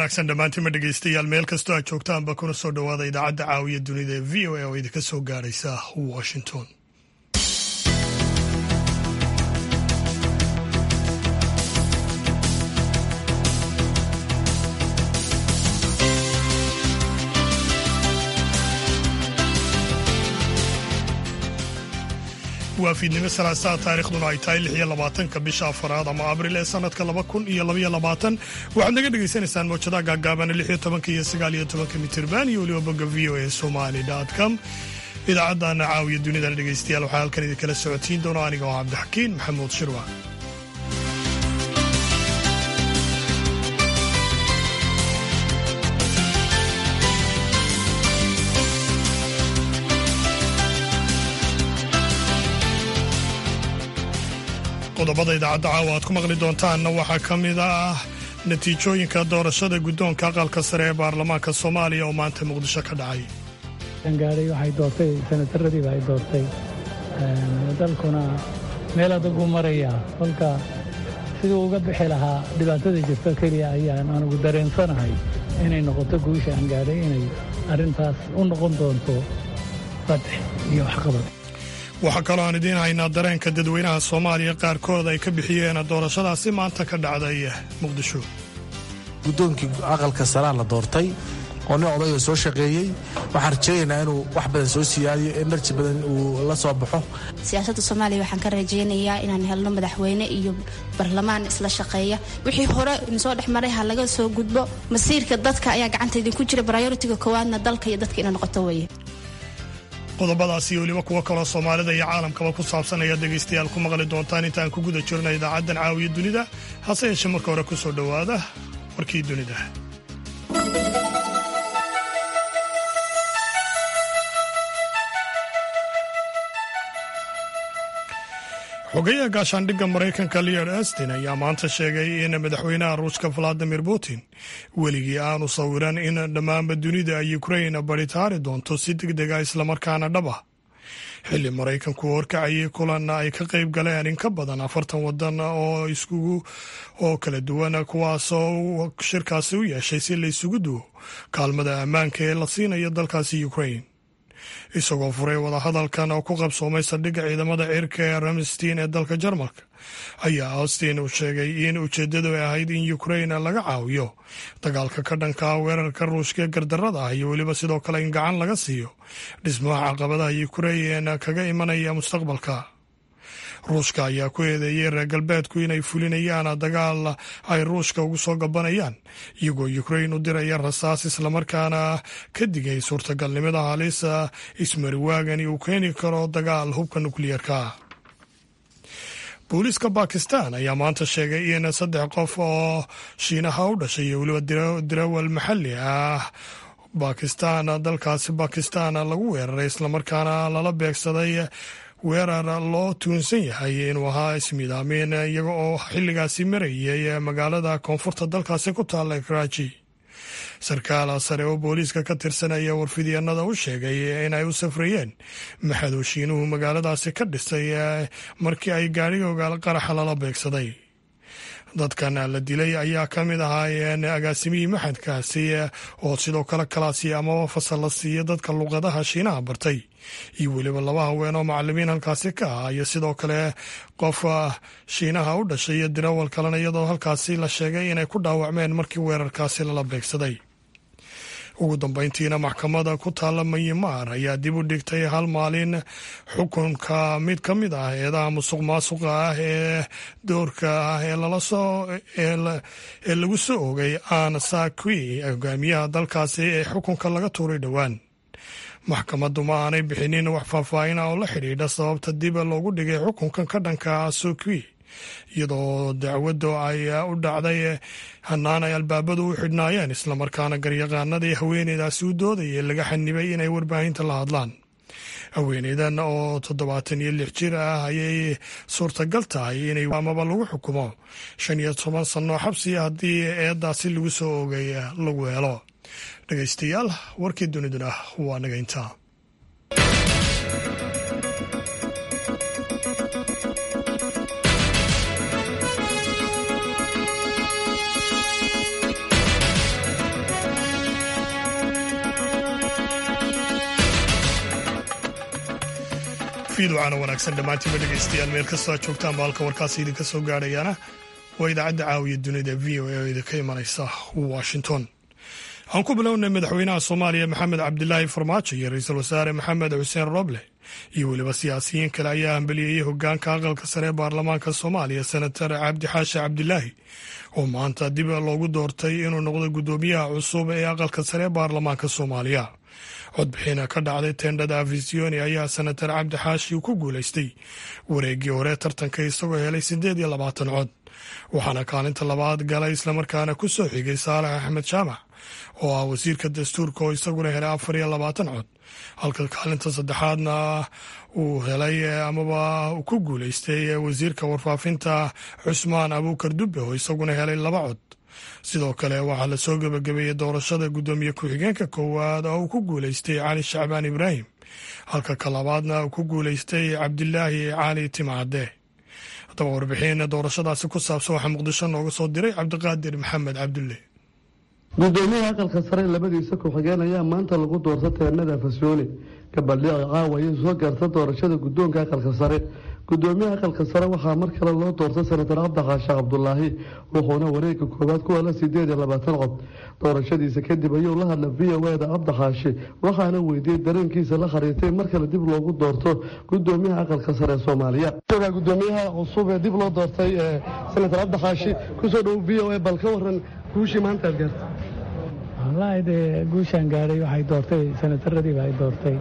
wanaagsan dhammaantiinma dhegeystayaal meel kastoo aad joogtaanba kuna soo dhowaada idaacadda caawiya dunida ee v o a oo idinka soo gaaraysa washington waa fiidnimo salaasaa taarikhduna ay tahay lix iyo labaatanka bisha afaraad ama abril ee sanadka laba kun iyo labaiyo labaatan waxaad naga dhagaysanaysaan mawjadaha gaagaaban lix iyo tobanka iyo sagaal iyo tobanka mitirban iyo weliba bogga v o a somali com idaacaddaana caawiya dunidana dhegeystayaal waxaa halkan idinkala socotiin doona aniga oo cabdixakiin maxamuud shirwa qodobada idaacadda caawa aad ku maqli doontaanna waxaa ka mid ah natiijooyinka doorashada guddoonka aqalka sare ee baarlamaanka soomaaliya oo maanta muqdisho ka dhacay gaadhay waxay doortay senataradii ay doortay dalkuna meel adagu maraya kolka siduu uga bixi lahaa dhibaatada jirto keliya ayaan anugu dareensanahay inay noqoto guusha aan gaadhay inay arrintaas u noqon doonto fadx iyo waxqabad waxaa kaloo aan idiin haynaa dareenka dadweynaha soomaaliya qaarkood ay ka bixiyeen doorashadaasi maanta ka dhacday muqdisho guddoonkii aqalka saraa la doortay oo nin odayoo soo shaqeeyey waxaan rajaynaynaa inuu wax badan soo siyaadiyo enerji badan uu la soo baxo siyaasadda soomaaliya waxaan ka rajaynayaa inaan helno madaxweyne iyo barlamaan isla shaqeeya wixii hore insoo dhex maray ha laga soo gudbo masiirka dadka ayaa gacanta idinku jira brioritiga koowaadna dalka iyo dadka inay noqoto weeye qodobadaas iyo weliba kuwo kaloo soomaalida iyo caalamkaba ku saabsan ayaad dhegaystayaal ku maqli doontaan intaan ku guda jirna idaacaddan caawiya dunida hase yeeshee marka hore ku soo dhowaada warkii dunida xogayaha gaashaandhigga maraykanka leod astin ayaa maanta sheegay in madaxweynaha ruushka valadimir putin weligii aanu sawiran in dhammaanba dunida ay ukrain baritaari doonto si deg dega islamarkaana dhab ah xilli maraykanku horkacayay kulan ay ka qayb galeen in ka badan afartan wadan oo iskugu oo kala duwan kuwaasoo shirkaasi u yeeshay si la isugu duwo kaalmada ammaanka ee la siinayo dalkaasi ukrain isagoo furay wadahadalkan oo ku qabsoomay saldhigga ciidamada cirka ee ramstein ee dalka jarmalka ayaa austin uu sheegay in ujeeddadu ay ahayd in ukrain laga caawiyo dagaalka ka dhanka weerarka ruushka ee gardarrada ah iyo weliba sidoo kale in gacan laga siiyo dhismaha caqabadaha ukrain kaga imanaya mustaqbalka ruushka ayaa ku eedeeyey reer galbeedku inay fulinayaan dagaal ay ruushka ugu soo gabanayaan iyagoo ukrain u diraya rasaas islamarkaana ka digay suurtagalnimada halisa ismariwaagani uu keeni karo dagaal hubka nukliyeerka booliiska bakistan ayaa maanta sheegay in saddex qof oo shiinaha u dhashay iyo weliba dirawal maxalli ah bakistan dalkaasi bakistan lagu weeraray islamarkaana lala beegsaday weerar loo tuunsan yahay inuu ahaa ismiidaamin iyaga oo xilligaasi marayay magaalada koonfurta dalkaasi ku taalla karaaji sarkaal sare oo booliiska ka tirsanaya warfidyaenada u sheegay inay u safrayeen maxadooshiinuhu magaaladaasi ka dhisay markii ay gaadhiga ogaal qaraxa lala beegsaday dadkan la dilay ayaa ka mid ahaayeen agaasimihii maxadkaasi oo sidoo kale kalaasi amaba fasal la siiya dadka luqadaha shiinaha bartay iyo weliba laba haween oo macalimiin halkaasi ka ah iyo sidoo kale qof shiinaha u dhashay iyo dirawal kalena iyadoo halkaasi la sheegay inay ku dhaawacmeen markii weerarkaasi lala beegsaday ugu dambeyntiina maxkamada ku taalla mayimar ayaa dib u dhigtay hal maalin xukunka mid ka mid ah eedaha musuq maasuqa ah ee doorka ah ee ee lagu soo ogay aan sakwi hogaamiyaha dalkaasi ee xukunka laga tuuray dhowaan maxkamaddu ma aanay bixinin wax faahfaahin ah oo la xidhiidha sababta dib loogu dhigay xukunkan ka dhanka sokwi iyadoo dacwaddu ay u dhacday hanaan ay albaabadu u xidhnaayeen islamarkaana garyaqaanadii haweeneydaasi u doodayay laga xanibay inay warbaahinta la hadlaan haweeneydan oo toddobaatan iyo lix jir ah ayay suurtagal tahay inay amaba lagu xukumo shan iyo toban sano xabsiya haddii eedaasi lagu soo oogay lagu helo dhegaystayaal warkii duniduna waa naga intaa fiiducaana wanaagsan dhammaantiinba dhegaystayaal meel kastoo aad joogtaan ba halka warkaasi idinka soo gaadhayaana waa idaacadda caawiya dunida v o a oo idinka imanaysa washington aan ku bilownay madaxweynaha soomaaliya maxamed cabdilaahi farmaajo iyo ra-iisul wasaare maxamed xuseen roble iyo weliba siyaasiyiin kale ayaa hambeliyeyey hogaanka aqalka sare ee baarlamaanka soomaaliya senatar cabdi xaashi cabdilaahi oo maanta dib loogu doortay inuu noqdo guddoomiyaha cusub ee aqalka sare ee baarlamaanka soomaaliya codbixina ka dhacday teendhada afisioni ayaa senatar cabdi xaashi ku guulaystay wareeggii hore tartanka isagoo helay siddeed iyo labaatan cod waxaana kaalinta labaad galay islamarkaana ku soo xigay saalax axmed jaamac oo ah wasiirka dastuurka oo isaguna helay afar iyo labaatan cod halka kaalinta saddexaadna uu helay amaba ku guulaystay wasiirka warfaafinta cusmaan abuukar dubbe oo isaguna helay laba cod sidoo kale waxaa la soo gebagabeeyey doorashada guddoomiye ku-xigeenka koowaad oo uu ku guulaystay cali shacbaan ibraahim halka ka labaadna uu ku guulaystay cabdilaahi cali timcadde haddaba warbixin doorashadaasi ku saabsan waxaa muqdisho nooga soo diray cabdiqaadir maxamed cabdulle gudoomiyaha aqalka sare labadiisa ku-xigeen ayaa maanta lagu doorta teenada fasyooni gabaldhici caawa ayay soo gaarta doorashada guddoonka aqalka sare gudoomiyaha aqalka sare waxaa mar kale loo doortay senatar cabdixaashe cabdulaahi wuxuuna wareega koowaad ku hela sideed iyo labaatan cod doorashadiisa kadib ayuu la hadla v o eda cabdixaashe waxaana weydiiyey dareenkiisa la khariirtay mar kale dib loogu doorto gudoomiyaha aqalka sare ee soomaaliya gudoomiyaha cusub ee dib loo doortay senatar cabdixaashi kusoo dhow v o a bal ka waran guushii maanta aad gaartay wallaahi dee guushaan gaadhay waxay doortay senataradiiba ay doortay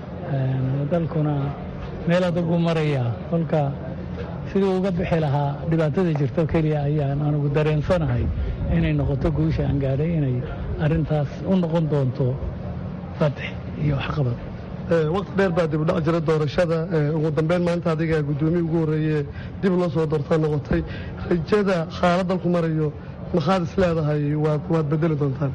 dalkuna meel adagu marayaa kolka siduu uga bixi lahaa dhibaatada jirto keliya ayaan anugu dareensanahay inay noqoto guusha aan gaadhay inay arintaas u noqon doonto fatix iyo waxqabad waqti dheer baa dibudhac jira doorashada ugu dambeyn maanta adiga guddoomiye ugu horreeye dib loo soo doortaa noqotay rajada xaalad dalku marayo maxaad is leedahay waad bedeli doontaan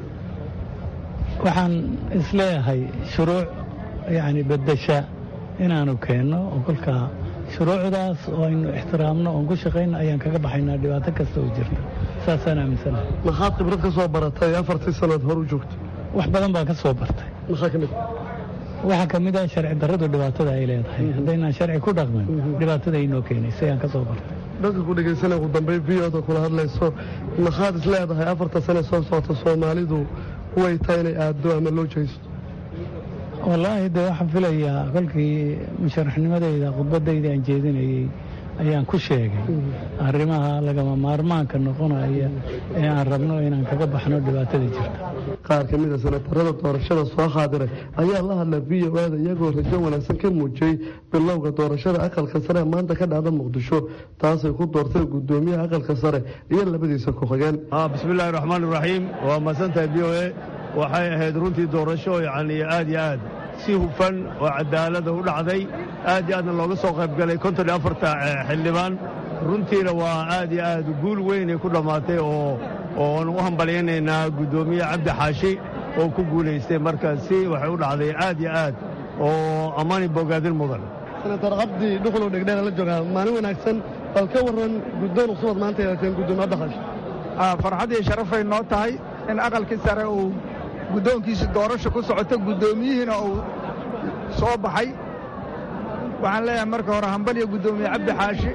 waxaan isleeyahay shuruuc yacni beddesha inaanu keenno oo kolkaa shuruucdaas oo aynu ixtiraamno oon ku shaqayno ayaan kaga baxaynaa dhibaato kasta oo jirta saasaan aaminsanahay maxaad khibrad ka soo baratay afartii sannood hor u joogto wax badan baan ka soo bartay maxaa ka mid waxaa ka mid ah sharci darradu dhibaatada ay leedahay haddaynaan sharci ku dhaqmin dhibaatada aynoo keenaysa ayaan ka soo bartay dadka ku dhegaysana ugu dambeyn v oda kula hadlayso maxaad is leedahay afarta sane soo socota soomaalidu way tahay inay aaddo ama loo jeysto wallaahi dee waxaan filayaa kolkii musharaxnimadayda khudbadayda aan jeedinayey ayaan ku sheegay arrimaha lagama maarmaanka noqonaya ee aan rabno inaan kaga baxno dhibaatada jirta qaar ka mid a senatarada doorashada soo xaadiray ayaa la hadla v o ada iyagoo rajo wanaagsan ka muujiyey bilowga doorashada aqalka sare ee maanta ka dhacda muqdisho taasay ku doorteen guddoomiyaha aqalka sare iyo labadiisa ku-xigeen bismillahi raxmaan iraxiim waa mahadsantahay v o a waxay ahayd runtii doorasho yacni aad iyo aad si hufan oo cadaalada u dhacday aad iyo aadna looga soo qayb galay konton iyo afarta xildhibaan runtiina waa aad iyo aad guul weynay ku dhammaatay oo oon u hambalyaynaynaa guddoomiye cabdi xaashi oo ku guulaystay marka si waxay u dhacday aad iyo aad oo ammaani bogaadin mudan senatar cabdi dhuxulow dhegdheera la joogaa maalin wanaagsan bal ka warran guddoon cusubad maanta yeelateen guddoomiye cabdi xaashi farxad iyo sharafay noo tahay in aqalkii sare uu guddoonkiisa doorasho ku socoto guddoomiyihiina uu soo baxay waxaan leeyahay marka hore hambaliyo guddoomiye cabdi xaashi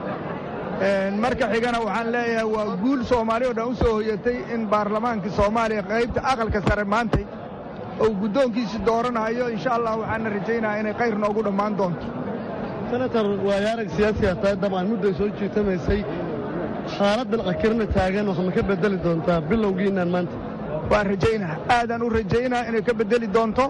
marka xigana waxaan leeyahay waa guul soomaali oo dhan u soo hoyatay in baarlamaankii soomaaliya qaybta aqalka sare maantay uu guddoonkiisi dooranayo insha allah waxaana rajaynayaa inay khayr noogu dhammaan doonto senatar waayo arag siyaasi ah tahay dabcan mudday soo jiitamaysay xaaladdan cakirna taagan wax ma ka bedeli doontaa bilowgiinaan maanta waan rajaynaa aadaan u rajaynaa inay ka beddeli doonto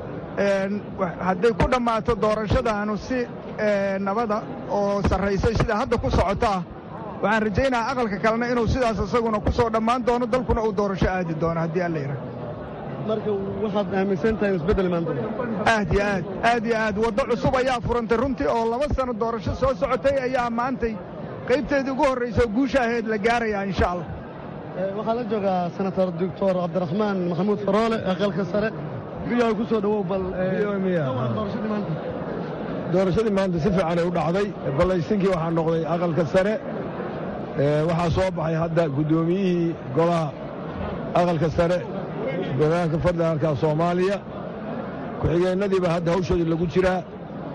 hadday ku dhammaato doorashadaanu si nabada oo sarraysay sida hadda ku socota ah waxaan rajaynahaa aqalka kalena inuu sidaas isaguna ku soo dhammaan doono dalkuna uu doorasho aadi doono haddii alla yidhaah marka waxaad aaminsan tahay isbeddel imaan doonto aad iyo aad aad iyo aad waddo cusub ayaa furantay runtii oo laba sano doorasho soo socotay ayaa maantay qaybteedii ugu horraysa guusha ahayd la gaarayaa insha allah waxaa la joogaa senator doctor cabdiraxmaan maxamuud faroole aqalka sare biyo ku soo dhawow bal doorashadii maanta doorashadii maanta si fiican ay u dhacday ballaysinkii waxaa noqday aqalka sare waxaa soo baxay hadda guddoomiyihii golaha aqalka sare golaanka federaalka soomaaliya ku-xigeennadiiba hadda hawshoodii lagu jiraa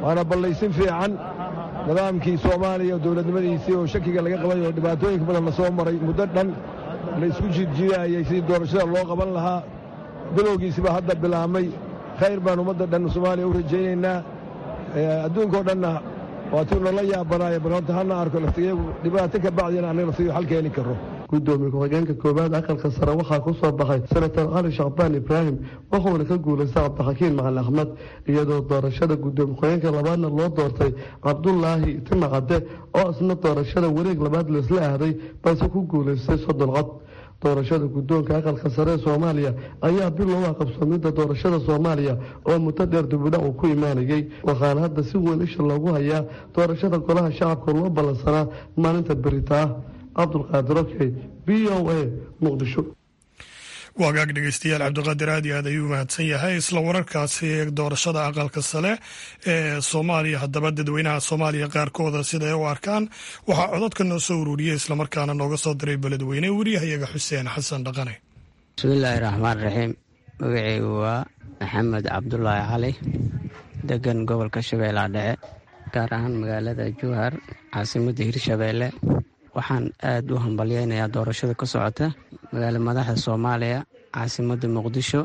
waana ballaysin fiican nidaamkii soomaaliya dowladnimadiisii oo shakiga laga qabay oo dhibaatooyinka badan la soo maray muddo dhan la isku jiidjiidaayay sidii doorashada loo qaban lahaa bilowgiisiba hadda bilaabmay khayr baan ummadda dhan soomaaliya u rajaynaynaa adduunkao dhanna waatuu nala yaabanaayo bal horta hana arko laftigeegu dhibaato ka bacdina annaga laftigeegu xal keeni karro gudoomiye ku-xigeenka koowaad aqalka sare waxaa ku soo baxay senator cali shacbaan ibraahim wuxuuna ka guulaystay cabdixakiin macali axmed iyadoo doorashada gudoomiye ku-xigeenka labaadna loo doortay cabdulaahi timacade oo isna doorashada wareeg labaad laisla aaday balse ku guulaystay soddon cod doorashada guddoonka aqalka sare ee soomaaliya ayaa bilow ah qabsoomidda doorashada soomaaliya oo muddo dheer dibudhac uu ku imaanayey waxaana hadda si weyn isha loogu hayaa doorashada golaha shacabka loo ballansanaa maalinta berita ah cabdulqaadir okey b o a muqdisho waagaag dhegeystayaal cabdiqaadir aad iyo aad ayuu mahadsan yahay isla wararkaasi doorashada aqalka sare ee soomaaliya haddaba dadweynaha soomaaliya qaarkooda sida ay u arkaan waxaa cododka noo soo ururiyey islamarkaana nooga soo diray beledweyne wariyahayaga xuseen xasan dhaqane bismillaahi raxmaan raxiim magaceygu waa maxamed cabdulaahi cali degan gobolka shabeellaha dhexe gaar ahaan magaalada jowhar caasimadda hirshabeelle waxaan aad u hambalyeynayaa doorashada ka socota magaala madaxda soomaaliya caasimadda muqdisho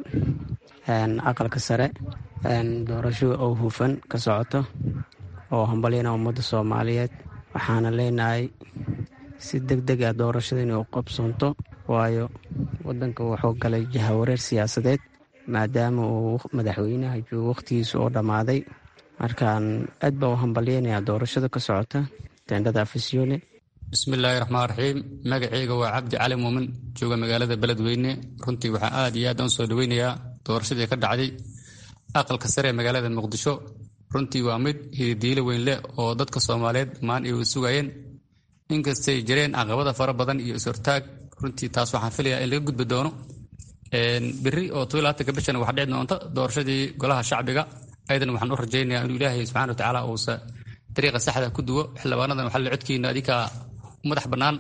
aqalka sare doorasho oo hufan ka socoto oo hambalyeyna ummadda soomaaliyeed waxaana leenahay si deg deg ah doorashada inay u qabsoonto waayo wadanka wuxuu galay jahawareer siyaasadeed maadaama uu madaxweynaha joogo wakhtigiisa oo dhammaaday markaan aad baa u hambalyeynayaa doorashada ka socota teendhada afisyoone bismillaahi raxmaan raxiim magaceyga waa cabdi cali muumin jooga magaalada beledweyne runtii waxaa aad iyo aad aan soo dhoweynayaa doorashadii ka dhacday aqalka sare ee magaalada muqdisho runtii waa mid hididiilo weyn leh oo dadka soomaaliyeed maan ay sugayeen inkastay jireen caqabada fara badan iyo is-hortaag runtii taas waxaan filayaa in laga gudbi doono beri oo toilaatanka bishan wax dhici doonta doorashadii golaha shacbiga ayadan waxaan u rajaynayaa inuu ilaahay subxana wa tacaala uusa dariiqa saxda ku duwo xildhibaanadan waxaa la codkiina adinkaa madax bannaan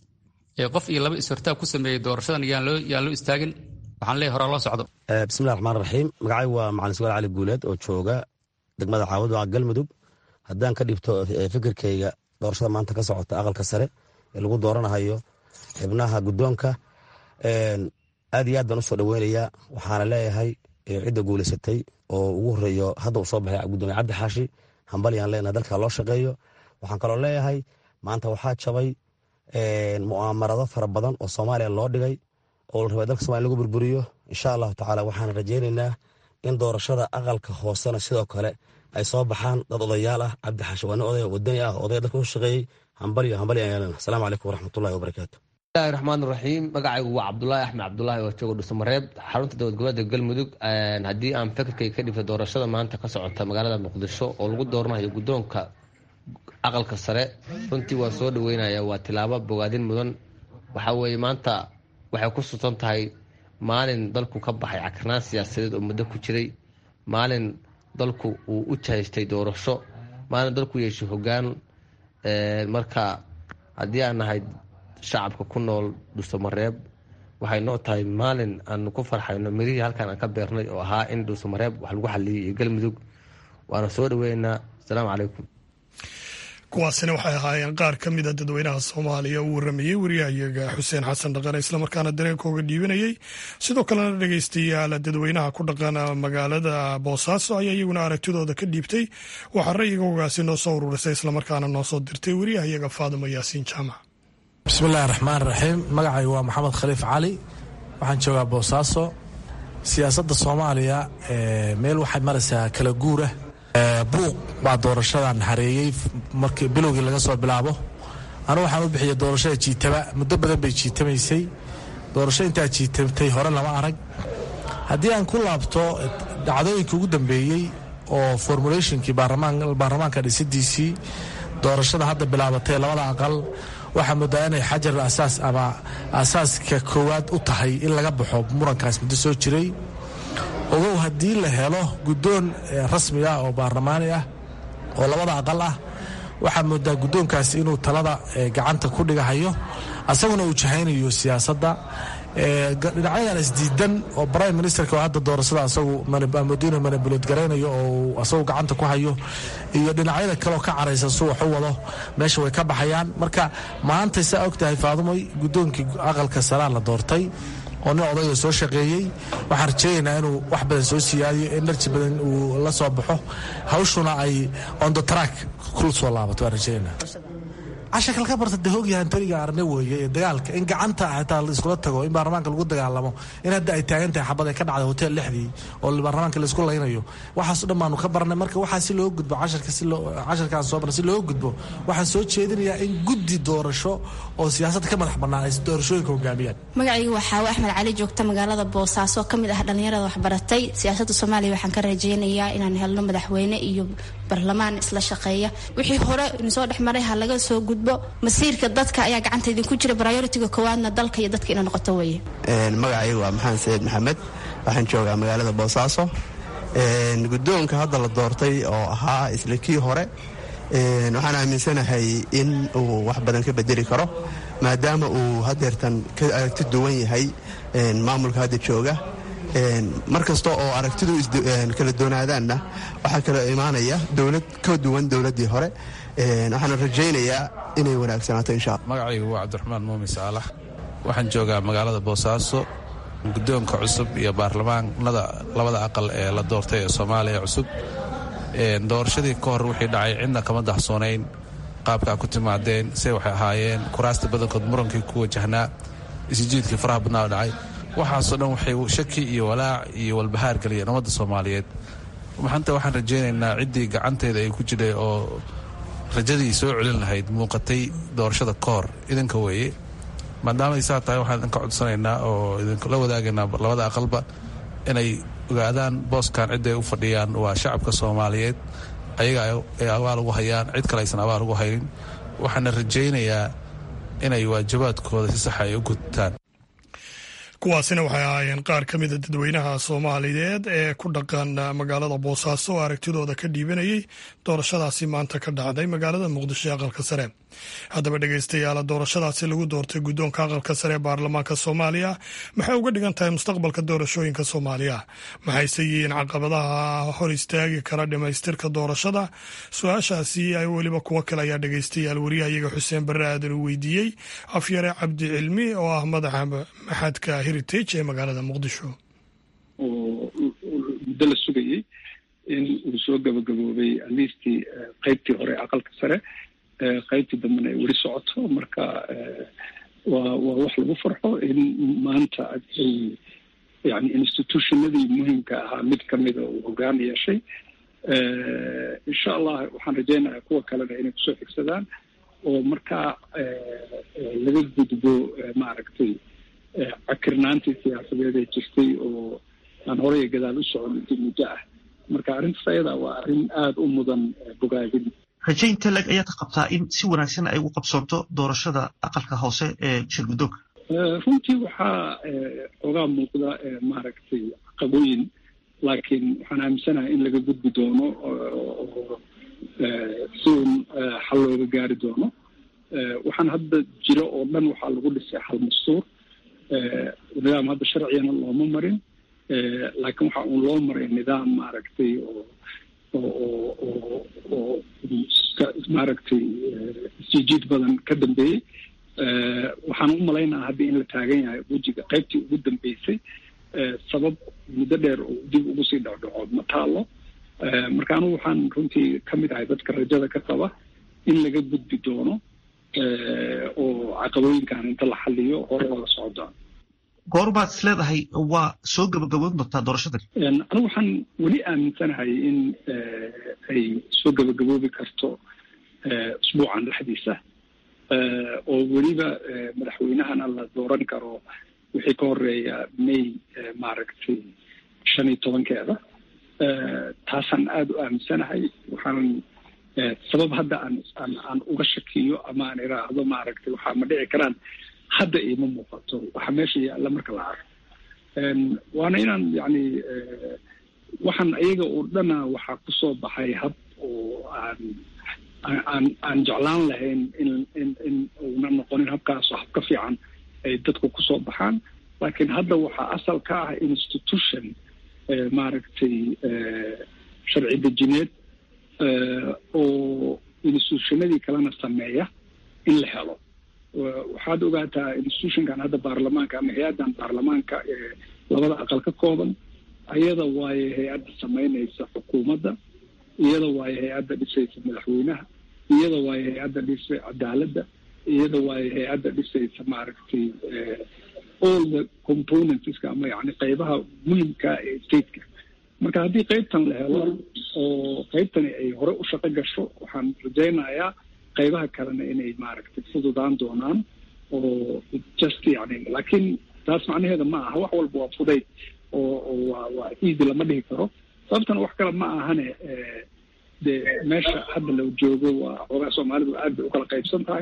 ee qof iyo laba is-hortaag ku sameeyey doorashadan yaan loo istaagin waxaan leeyahay horaa loo socdo bismillahi raxmaan raxiim magacay waa macalin sugaal cali guuleed oo jooga degmada caawad waa galmudug haddaan ka dhibto fikirkayga doorashada maanta ka socota aqalka sare ee lagu dooranahayo xibnaha guddoonka aad iyo aad baan usoo dhoweynayaa waxaana leeyahay cidda guulaysatay oo ugu horeeyo hadda uu soo baxay gudoomiye cabdi xaashi hambalyaan leenahay dalka loo shaqeeyo waxaan kaloo leeyahay maanta waxaa jabay mu'aamarado fara badan oo soomaaliya loo dhigay oo la rabay dalka somalia lagu burburiyo insha allahu tacaala waxaan rajaynaynaa in doorashada aqalka hoosena sidoo kale ay soo baxaan dad odayaal ah cabdi xaashi waa nin odaya wadani ah odaya dalka u shaqeeyey hambalyo hambalyo ayaan leenahay asalaamu calaykum waraxmatullahi wabarakaatu bismillahi raxmaan raxiim magacaygu waa cabdulaahi axmed cabdulaahi oo jooga dhuusamareeb xarunta dowlad goboleedka galmudug haddii aan fikirkay ka dhifta doorashada maanta ka socota magaalada muqdisho oo lagu dooranayo guddoonka aqalka sare runtii waa soo dhaweynaya waa tilaabo bogaadin mudan waxa weeye maanta waxay ku susan tahay maalin dalku ka baxay cakarnaan siyaasadeed oo muddo ku jiray maalin dalku uu u jahaystay doorasho maalin dalku yeeshay hogaan marka haddii aan nahay shacabka ku nool dhuusamareeb waxay noo tahay maalin aanu ku farxayno mirihii halkaan aan ka beernay oo ahaa in dhuusamareeb wax lagu xaliyay iyo galmudug waana soo dhaweynaynaa asalaamu calaykum kuwaasina waxay ahaayeen qaar ka mida dadweynaha soomaaliya uu waramayey wariyahayaga xuseen xasan dhaqane islamarkaana dareenkooga dhiibanayey sidoo kalena dhegeystayaal dadweynaha ku dhaqan magaalada boosaaso ayaa iyaguna aragtidooda ka dhiibtay waxaa ra'yigoogaasi noo soo ururisay islamarkaana noo soo dirtay wariyahayaga faadimo yaasiin jaamac bismillahi raxmaan raxiim magacay waa maxamed khaliif cali waxaan joogaa boosaaso siyaasadda soomaaliya meel waxay maraysaa kala guura buuq baa doorashadan hareeyey markii bilowgii laga soo bilaabo anu waxaan u bixiyay doorashada jiitaba muddo badan bay jiitamaysay doorasho intaa jiitamtay hore lama arag haddii aan ku laabto dhacdooyinkii ugu dambeeyey oo formulationkii baarlamaanka dhisidiisii doorashada hadda bilaabatay labada aqal waxaa moodaa inay xajar asaas ama asaaska koowaad u tahay in laga baxo murankaas muddo soo jiray ogow haddii la helo guddoon rasmi ah oo baarlamaani ah oo labada aqal ah waxaa moodaa guddoonkaasi inuu talada gacanta ku dhigahayo asaguna uu jahaynayo siyaasadda dhinacyadan isdiidan oo prime ministerka oo hadda doorashada asagu madiina manabulod garaynayo oo asagu gacanta ku hayo iyo dhinacyada kaleoo ka caraysan su wax u wado meesha way ka baxayaan marka maanta saa og tahay faadumoy guddoonkii aqalka saraa la doortay oo nin odayoo soo shaqeeyey waxaan rajeynaynaa inuu wax badan soo siyaadiyo enerji badan uu la soo baxo hawshuna ay on the track kul soo laabato waan rajeynaa cashakal ka barta de hoogyaha antoniga arne weeye ee dagaalka in gacanta xitaa laiskula tago in baarlamaanka lagu dagaalamo in hadda ay taagan tahay xabad ay ka dhacday hotel lixdii oo baarlamaanka laisku laynayo waxaaso dhan baanu ka barnay marka waxaa si loo gudbo casharka si loo casharkaan soo barnay si loo gudbo waxaan soo jeedinayaa in guddi doorasho oo siyaasadda ka madax bannaan ay doorashooyinka hogaamiyaan magacaygu waxaa axmed cali joogta magaalada boosaaso ka mid ah dhallinyarada waxbaratay siyaasadda soomaaliya waxaan ka rajeynayaa inaan helno madaxweyne iyo barlamaan isla shaqeeya wixii hore inisoo dhex maray ha laga soo gudbo masiirka dadka ayaa gacanta idinku jira prioritiga koowaadna dalka iyo dadka ina noqoto weye magacaygu waa maxamed sayid maxamed waxaan joogaa magaalada boosaaso guddoonka hadda la doortay oo ahaa isla kii hore waxaan aaminsanahay in uu wax badan ka bedeli karo maadaama uu hadeertan ka aragti duwan yahay maamulka hadda jooga mar kasta oo aragtidu kala doonaadaanna waxaa kala imaanaya dowlad ka duwan dowladdii hore waxaana rajaynayaa inay wanaagsanaato insha alla magacaygu waa cabdiraxmaan muumin saalax waxaan joogaa magaalada boosaaso guddoonka cusub iyo baarlamaanada labada aqal ee la doortay ee soomaaliya cusub doorashadii ka hor wixii dhacay cidna kama dahsoonayn qaabkaa ku timaadeen say waxay ahaayeen kuraasta badankood murankii ku wajahnaa isjiidkii faraha badnaa dhacay waxaasoo dhan waxay shaki iyo walaac iyo walbahaar geliyeen ummadda soomaaliyeed maxanta waxaan rajaynaynaa ciddii gacanteeda ay ku jidhay oo rajadii soo celin lahayd muuqatay doorashada ka hor idinka weeye maadaamay saa tahay waxaan idinka codsanaynaa oo idinkula wadaagaynaa labada aqalba inay ogaadaan booskan cidday u fadhiyaan waa shacabka soomaaliyeed ayaga ay abaal ugu hayaan cid kale aysan abaal ugu haynin waxaana rajaynayaa inay waajibaadkooda si saxa ay u gudtaan kuwaasina waxay ahaayeen qaar ka mida dadweynaha soomaaliyeed ee ku dhaqan magaalada boosaaso oo aragtidooda ka dhiibanayay doorashadaasi maanta ka dhacday magaalada muqdisho ee aqalka sare haddaba dhegeystayaal doorashadaasi lagu doortay guddoonka aqalka sare ee baarlamaanka soomaaliya maxay uga dhigan tahay mustaqbalka doorashooyinka soomaaliya maxayse yihiin caqabadaha hor istaagi kara dhamaystirka doorashada su-aashaasi ay weliba kuwo kale ayaa dhegeystayaal wariyahayaga xuseen barre aadan uu weydiiyey afyare cabdi cilmi oo ah madaxa maxadka heritage ee magaalada muqdisho oo muddo la sugayey in uu soo gabagaboobay aliistii qeybtii hore aqalka sare qaybtii dambena ay weli socoto marka waa waa wax lagu farxo in maanta ay yani institutionadii muhiimka ahaa mid kamida uu hogaan yeeshay insha allah waxaan rajaynayaa kuwa kalena inay kusoo xigsadaan oo markaa laga gudbo maaragtay cakirnaantii siyaasadeed ee jirtay oo aan horey gadaal u socon intii muddo ah marka arrintaas ayada waa arrin aada u mudan bogaadin rajaynta leg ayaad ka qabtaa in si wanaagsan ay ugu qabsoonto doorashada aqalka hoose ee shirguddoonka runtii waxaa xoogaa muuqda maaragtay caqabooyin laakiin waxaan aaminsanahay in laga gudbi doono oo si uun xal looga gaari doono waxaan hadda jiro oo dhan waxaa lagu dhisay xal mastuur nidaam hadda sharcigana looma marin laakiin waxa uun loo maray nidaam maaragtay oo oo oo oo maaragtay isjiijiid badan ka dambeeyey waxaan u malaynaha hadda in la taagan yahay wejiga qaybtii ugu dambeysay sabab muddo dheer oo dib ugu sii dhacdhaco ma taalo marka anugu waxaan runtii ka mid ahay dadka rajada ka qaba in laga gudbi doono oo caqabooyinkan inta la xaliyo hore looga socdaan goorbaad is leedahay waa soo gabagaboon doontaa doorashadan anigu waxaan weli aaminsanahay in ay soo gabagaboobi karto usbuucan dhexdiisa oo weliba madaxweynahana la dooran karo wixii ka horeeya may maaragtay shan iyo tobankeeda taasaan aada u aaminsanahay waxaan sabab hadda aan aan aan uga shakiyo ama aan iraahdo maaragtay waxaa ma dhici karaan hadda iima muuqato waxa meesha yaalla marka la arko waana inaan yacni waxaan ayaga oo dhana waxaa kusoo baxay hab oo aan aan aan jeclaan lahayn in in in uuna noqonin habkaasoo hab ka fiican ay dadku kusoo baxaan laakiin hadda waxaa asal ka ah institution maaragtay sharci dejineed oo institutionadii kalena sameeya in la helo waxaad ogaataa institutionkan hadda baarlamaanka ama hay-addan baarlamaanka ee labada aqal ka kooban ayada waaye hay-adda samaynaysa xukuumadda iyada waaye hay-adda dhisaysa madaxweynaha iyada waaye hay-adda dhisay cadaaladda iyada waaye hay-adda dhisaysa maaragtay all the componentska ama yani qeybaha muhimka ee stateka marka haddii qeybtan la helo oo qeybtani ay hore u shaqo gasho waxaan rajaynayaa qeybaha kalena inay maaragtay fududaan doonaan oo just yani laakiin taas macnaheeda ma aha wax walba waa fudayd oo oo waa waa easy lama dhihi karo sababtana wax kale ma ahane dee meesha hadda la joogo waa xoogaa soomaalidu aad bay ukala qaybsan tahay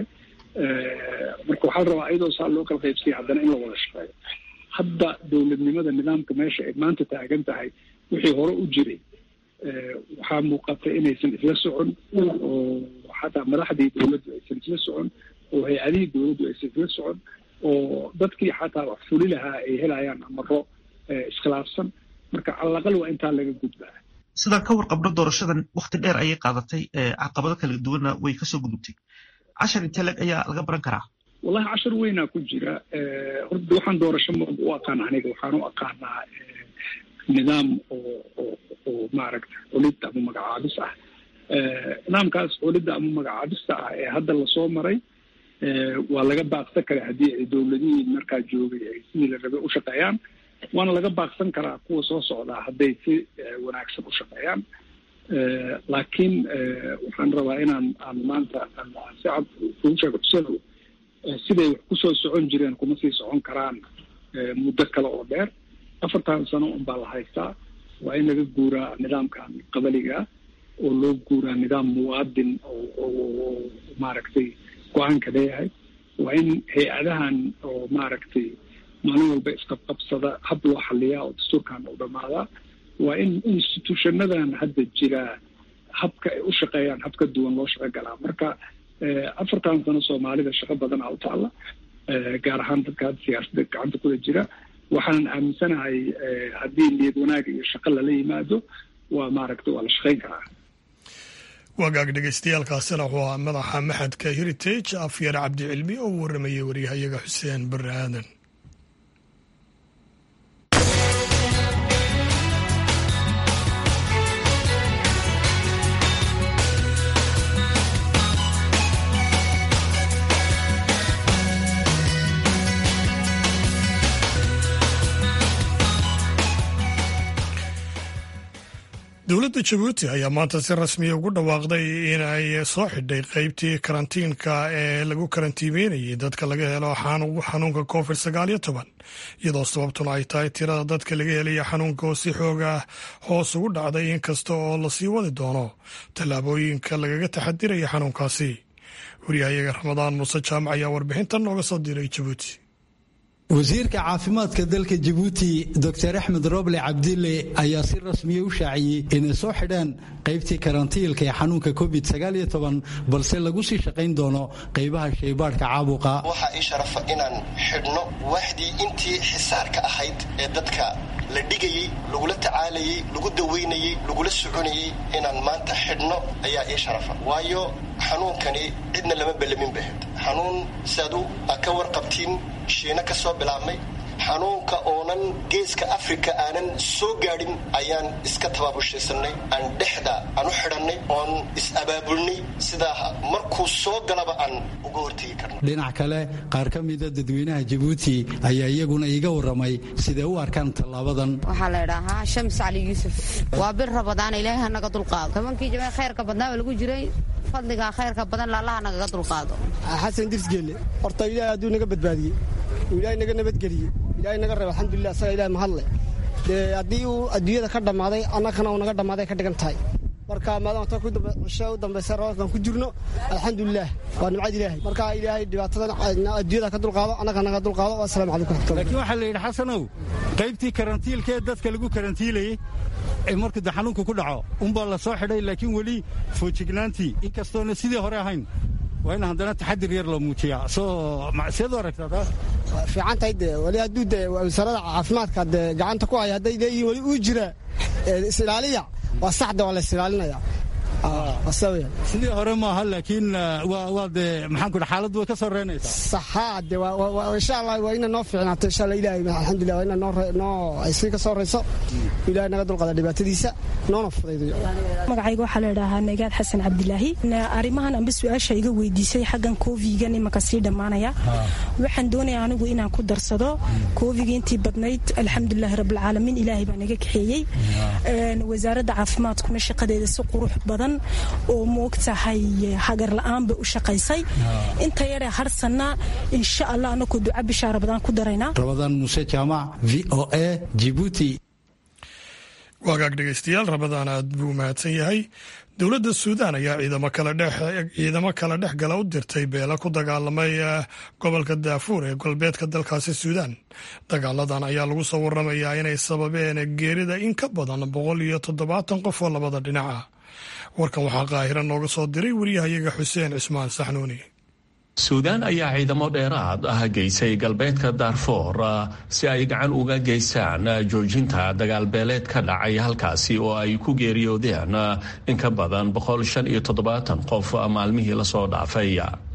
marka waxaa la rabaa iyadoo saa loo kala qaybsanya haddana in la wada shaqeeyo hadda dowladnimada nidaamka meesha ay maanta taagan tahay wixii hore u jiray waxaa muuqata inaysan isla socon oo xataa madaxdii dowladdu aysan isla socon oo hay-adihii dowladdu aysan isla socon oo dadkii xataa wax fuli lahaa ay helayaan amaro iskhilaafsan marka calaqal waa intaa laga gudbaa sidaan ka warqabno doorashadan wakti dheer ayay qaadatay caqabado kala duwanna way kasoo gudubtay cashar intee leg ayaa laga baran karaa wallahi cashar weynaa ku jira horta waxaan doorasho ma u aqaan aniga waxaan u aqaanaa nidaam oo oo oo maaragta xulid ama magacaabis ah nidaamkaas xulidda ama magacaabista ah ee hadda lasoo maray waa laga baaqsan karaa haddii ay dowladihii markaa joogay ay sidii la rabay u shaqeeyaan waana laga baaqsan karaa kuwa soo socdaa hadday si wanaagsan u shaqeeyaan laakiin waxaan rabaa inaan aan maanta si cad kugu sheego tusadow siday wax kusoo socon jireen kuma sii socon karaan muddo kale oo dheer afartan sano un baa la haystaa waa in laga guuraa nidaamkan qabaliga oo loo guuraa nidaam muwaadin oo maaragtay go-aanka leeyahay waa in hay-adahan oo maaragtay maalin walba isqabqabsada hab loo xaliyaa oo dastuurkan u dhammaadaa waa in institutionadan hadda jiraa habka ay u shaqeeyaan hab ka duwan loo shaqo galaa marka afartan sano soomaalida shaqo badanaa u taalla gaar ahaan dadka hadda siyaasadda gacanta kula jira waxaanan aaminsanahay haddii niyad wanaag iyo shaqo lala yimaado waa maaragta waa la shaqayn karaa wagaag dhegeystayaaalkaasina wuxuu ahaa madaxa maxadka heritage afyar cabdi cilmi oo u waramayay waryahayaga xuseen barre aadan dowladda jabuuti ayaa maanta si rasmiya ugu dhawaaqday in ay soo xidhay qeybtii karantiinka ee lagu karantiimeynayay dadka laga helo xanuunka covid sagaal iyo toban iyadoo sababtuna ay tahay tirada dadka laga helaya xanuunka oo si xooga hoos ugu dhacday inkasta oo lasii wadi doono tallaabooyinka lagaga taxadiraya xanuunkaasi wariyahayaga ramadaan muuse jaamac ayaa warbixintan nooga soo diray jabuuti wasiirka caafimaadka dalka jabuuti doctor axmed roble cabdille ayaa si rasmiya u shaaciyey inay soo xidhaan qaybtii karantiilka ee xanuunka covid balse lagu sii shaqayn doono qaybaha shaybaadhka caabuqa waxaa ii sharafa inaan xidhno waaxdii intii xisaarka ahayd ee dadka la dhigayey lagula tacaalayey lagu dawaynayey lagula soconayey inaan maanta xidhno ayaa ii sharafa waayo xanuunkani cidna lama bellamin bahed xanuun siaadu aa ka warqabtiin shiina ka soo bilaabmay xanuunka oonan geeska afrika aanan soo gaadhin ayaan iska tabaabushaysanay aan dhexda aan u xidhannay oon is-abaabulnay sidaa markuu soo galaba aan uga hortegi karno dhinac kale qaar ka mida dadweynaha jabuuti ayaa iyaguna iiga warramay siday u arkaan tallaabadan waxaa la idhaahaa shams cali yuusuf waa bir rabadaana ilaahay hanaga dulqaado tobankii jimee khayrka badnaaba lagu jiray fadligaa khayrka badan laallaha nagaga dulqaado xasan dirsgeelle horta ilaahay hadduu naga badbaadiyey uu ilaahay naga nabadgeliyey ilaahay naga reeb alxamdulilah asaga ilahay mahadle dee haddii uu adduunyada ka dhammaaday annagana uu naga dhammaaday ka dhigan tahay marka maadaama ta cisho u dambaysa roobkan ku jirno alxamdulilah waa nimcad ilaahay marka ilaahay dhibaatadan adduunyada ka dulqaado annaga naga dulqaado asalamu calaykum raxmatullah laakiin waxaa la yidhi xasanow qaybtii karantiilka ee dadka lagu karantiilayey ee markuu de xanuunku ku dhaco unbaa la soo xidhay laakiin weli foojignaantii inkastoona sidii hore ahayn waa in haddana taxadir yar loo muujiyaa soo seed u aragtaa taas fiican tahay dee weli hadduu dee wasaaradda caafimaadka dee gacanta ku haya hadday leeyihiin weli uu jira is-ilaaliya waa saxda waa la is-ilaalinaya sidii hore maaha laakiin waa dee maxaan ku xaaladdu way ka soo reynaysaa saxaa de insha allah waa ina noo fiicnaato insha allah ilaahay alxamdulillah waa ina noo noo ay sii ka soo reyso ilaahay naga dulqada dhibaatadiisa noona fudaydayo magacayga waxaa la idhaahaa nagaad xasan cabdilaahi arrimahan amba su-aasha iga weydiisay xaggan koofigan imanka sii dhammaanaya waxaan doonaya anigu inaan ku darsado koofiga intii badnayd alxamdulilahi rabbilcaalamiin ilaahay baa naga kaxeeyey wasaaradda caafimaadkuna shaqadeeda si qurux badan oo moogtahay hagar la-aan bay u shaqaysay inta yaree harsanna insha allah anakoo duca bishaa rabadaan ku daraynaa rabadaan muuse jaamac v o a jibuuti waagaag dhegaystayaal rabadaan aad buu mahadsan yahay dowladda suudaan ayaa ciidamo kala dhex gala u dirtay beela ku dagaalamay gobolka daafuur ee galbeedka dalkaasi suudaan dagaaladan ayaa lagu soo waramayaa inay sababeen geerida in ka badan boqol iyo toddobaatan qof oo labada dhinac ah warkan waxaa qaahira nooga soo diray wariyahayaga xuseen cismaan saxnuuni suudaan ayaa ciidamo dheeraad ah geysay galbeedka daarfoor si ay gacan uga geystaan joojinta dagaalbeeleed ka dhacay halkaasi oo ay ku geeriyoodeen in ka badan boqol shan iyo toddobaatan qof maalmihii lasoo dhaafay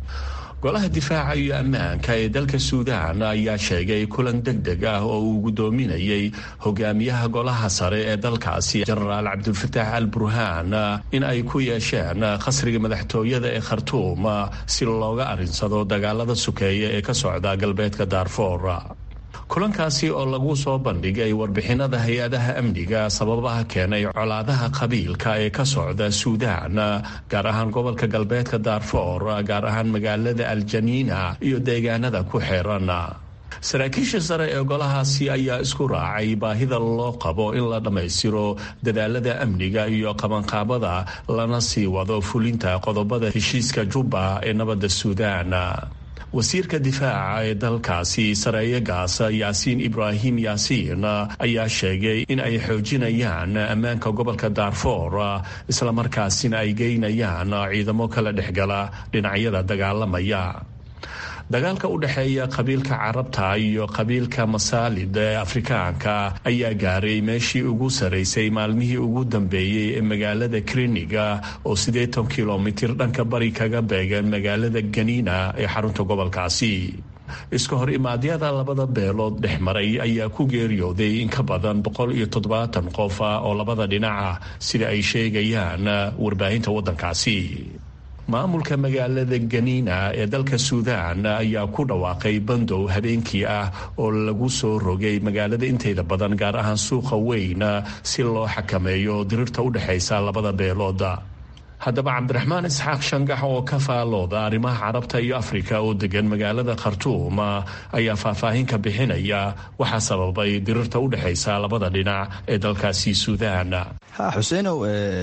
golaha difaaca iyo ammaanka ee dalka suudaan ayaa sheegay kulan deg deg ah oo uu guddoominayay hogaamiyaha golaha sare ee dalkaasi jenaraal cabdulfataax al burhaan in ay ku yeesheen khasriga madaxtooyada ee khartuum si looga arinsado dagaalada sukeeya ee ka socda galbeedka daarfoor kulankaasi oo lagu soo bandhigay warbixinada hay-adaha amniga sababaha keenay colaadaha qabiilka ee ka socda suudaan gaar ahaan gobolka galbeedka daarfoor gaar ahaan magaalada aljaniina iyo deegaanada ku xeeran saraakiisha sare ee golahaasi ayaa isku raacay baahida loo qabo in la dhammaystiro dadaalada amniga iyo qabanqaabada lana sii wado fulinta qodobada heshiiska jubba ee nabadda suudaan wasiirka difaaca ee dalkaasi sareeye gaasa yaasiin ibraahim yaasiin ayaa sheegay in ay xoojinayaan ammaanka gobolka daarfoor islamarkaasina ay geynayaan ciidamo kala dhexgala dhinacyada dagaalamaya dagaalka u dhexeeya qabiilka carabta iyo qabiilka masaalid ee afrikaanka ayaa gaaray meeshii ugu saraysay maalmihii ugu dambeeyey ee magaalada kriniga oo siddeetan kilomitir dhanka bari kaga beegan magaalada ganiina ee xarunta gobolkaasi iska hor imaadyada labada beelood dhex maray ayaa ku geeriyooday in ka badan boqol iyo toddobaatan qof oo labada dhinaca sida ay sheegayaan warbaahinta waddankaasi maamulka magaalada ganiina ee dalka suudaan ayaa ku dhawaaqay bandow habeenkii ah oo lagu soo rogay magaalada inteeda badan gaar ahaan suuqa weyn si loo xakameeyo dirirta u dhexaysa labada beelood haddaba cabdiraxmaan isxaaq shangax oo ka faalooda arrimaha carabta iyo afrika oo degan magaalada khartuum ayaa faahfaahin ka bixinaya waxaa sababay dirirta u dhexaysa labada dhinac ee dalkaasi suudaan xuseenow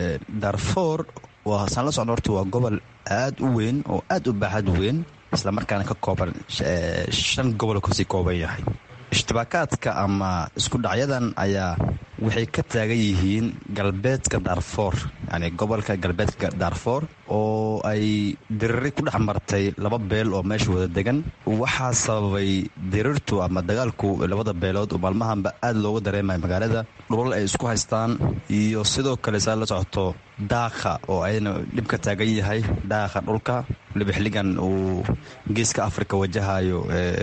darfoor saan la socno horta waa gobol aad u weyn oo aad u baaxad weyn islamarkaana ka kooban shan gobol kasii kooban yahay ishtibaakaadka ama isku dhacyadan ayaa waxay ka taagan yihiin galbeedka daarfoor yani gobolka galbeedka daarfoor oo ay diriri ku dhex martay laba beel oo meesha wada degan waxaa sababay dirirtu ama dagaalku labada beelood oo maalmahanba aad looga dareemaya magaalada dhulal ay isku haystaan iyo sidoo kale saa la socoto daaqa oo ayadana dhib ka taagan yahay daaqa dhulka waliba xilligan uu geeska afrika wajahayo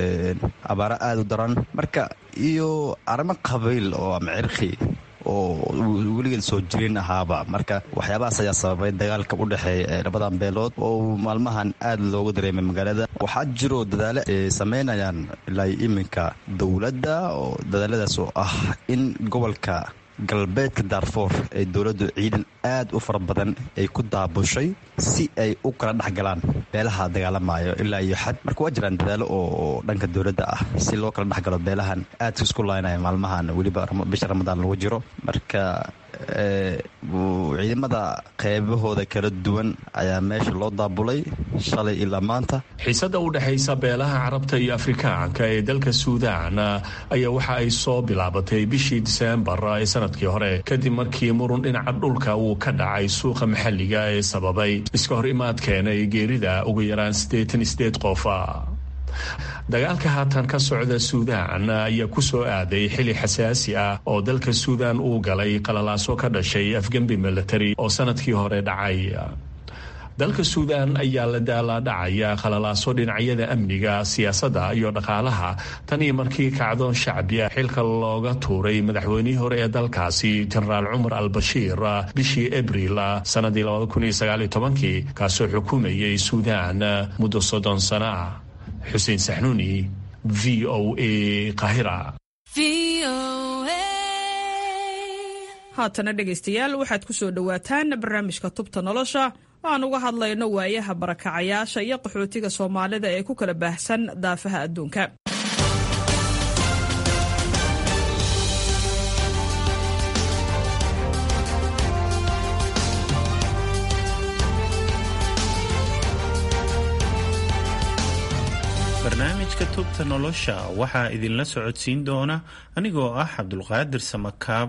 abaaro aada u daran marka iyo arrimo qabiil oo ama cirqi oo weligeed soo jirin ahaaba marka waxyaabahaas ayaa sababay dagaalka u dhexeeya labadan beelood oo maalmahan aad looga dareemay magaalada waxaa jiro dadaalo ay sameynayaan ilaa iminka dowladda oo dadaaladaas oo ah in gobolka galbeedka daarfoor ee dowladdu ciidan aad u fara badan ay ku daabushay si ay u kala dhexgalaan beelaha dagaalamayo ilaa iyo xad marka waa jiraan dadaalo oo dhanka dowladda ah si loo kala dhexgalo beelahan aadka isku laynaya maalmahan weliba bisha ramadaan lagu jiro marka ciidamada qeybahooda kala duwan ayaa meesha loo daabulay shalay ilaa maanta xiisadda u dhexaysa beelaha carabta iyo afrikaanka ee dalka suudaan ayaa waxa ay soo bilaabatay bishii diseembar ee sanadkii hore kadib markii murun dhinaca dhulka uu ka dhacay suuqa maxalliga ee sababay iska hor imaadkeena ee geerida ugu yaraan siddeetan sideed qof dagaalka haatan ka socda suudaan ayaa ku soo aaday xili xasaasi ah oo dalka suudaan uu galay qalalaaso ka dhashay afgembi military oo sanadkii hore dhacay dalka suudaan ayaa la daalaadhacaya qalalaaso dhinacyada amniga siyaasadda iyo dhaqaalaha tan iyo markii kacdoon shacbi ah xilka looga tuuray madaxweynihii hore ee dalkaasi jenaraal cumar al bashiir bishii abriil sanadii kaasoo xukumayay suudaan muddo soddon sano ah xuseen saxnuuni v o a qahira haatana dhegaystayaal waxaad ku soo dhowaataan barnaamijka tubta nolosha aan uga hadlayno waayaha barakacayaasha iyo qaxootiga soomaalida ee ku kala baahsan daafaha adduunka barnaamijka tubta nolosha waxaa idinla socodsiin doona anigoo ah cabdulqaadir samakaab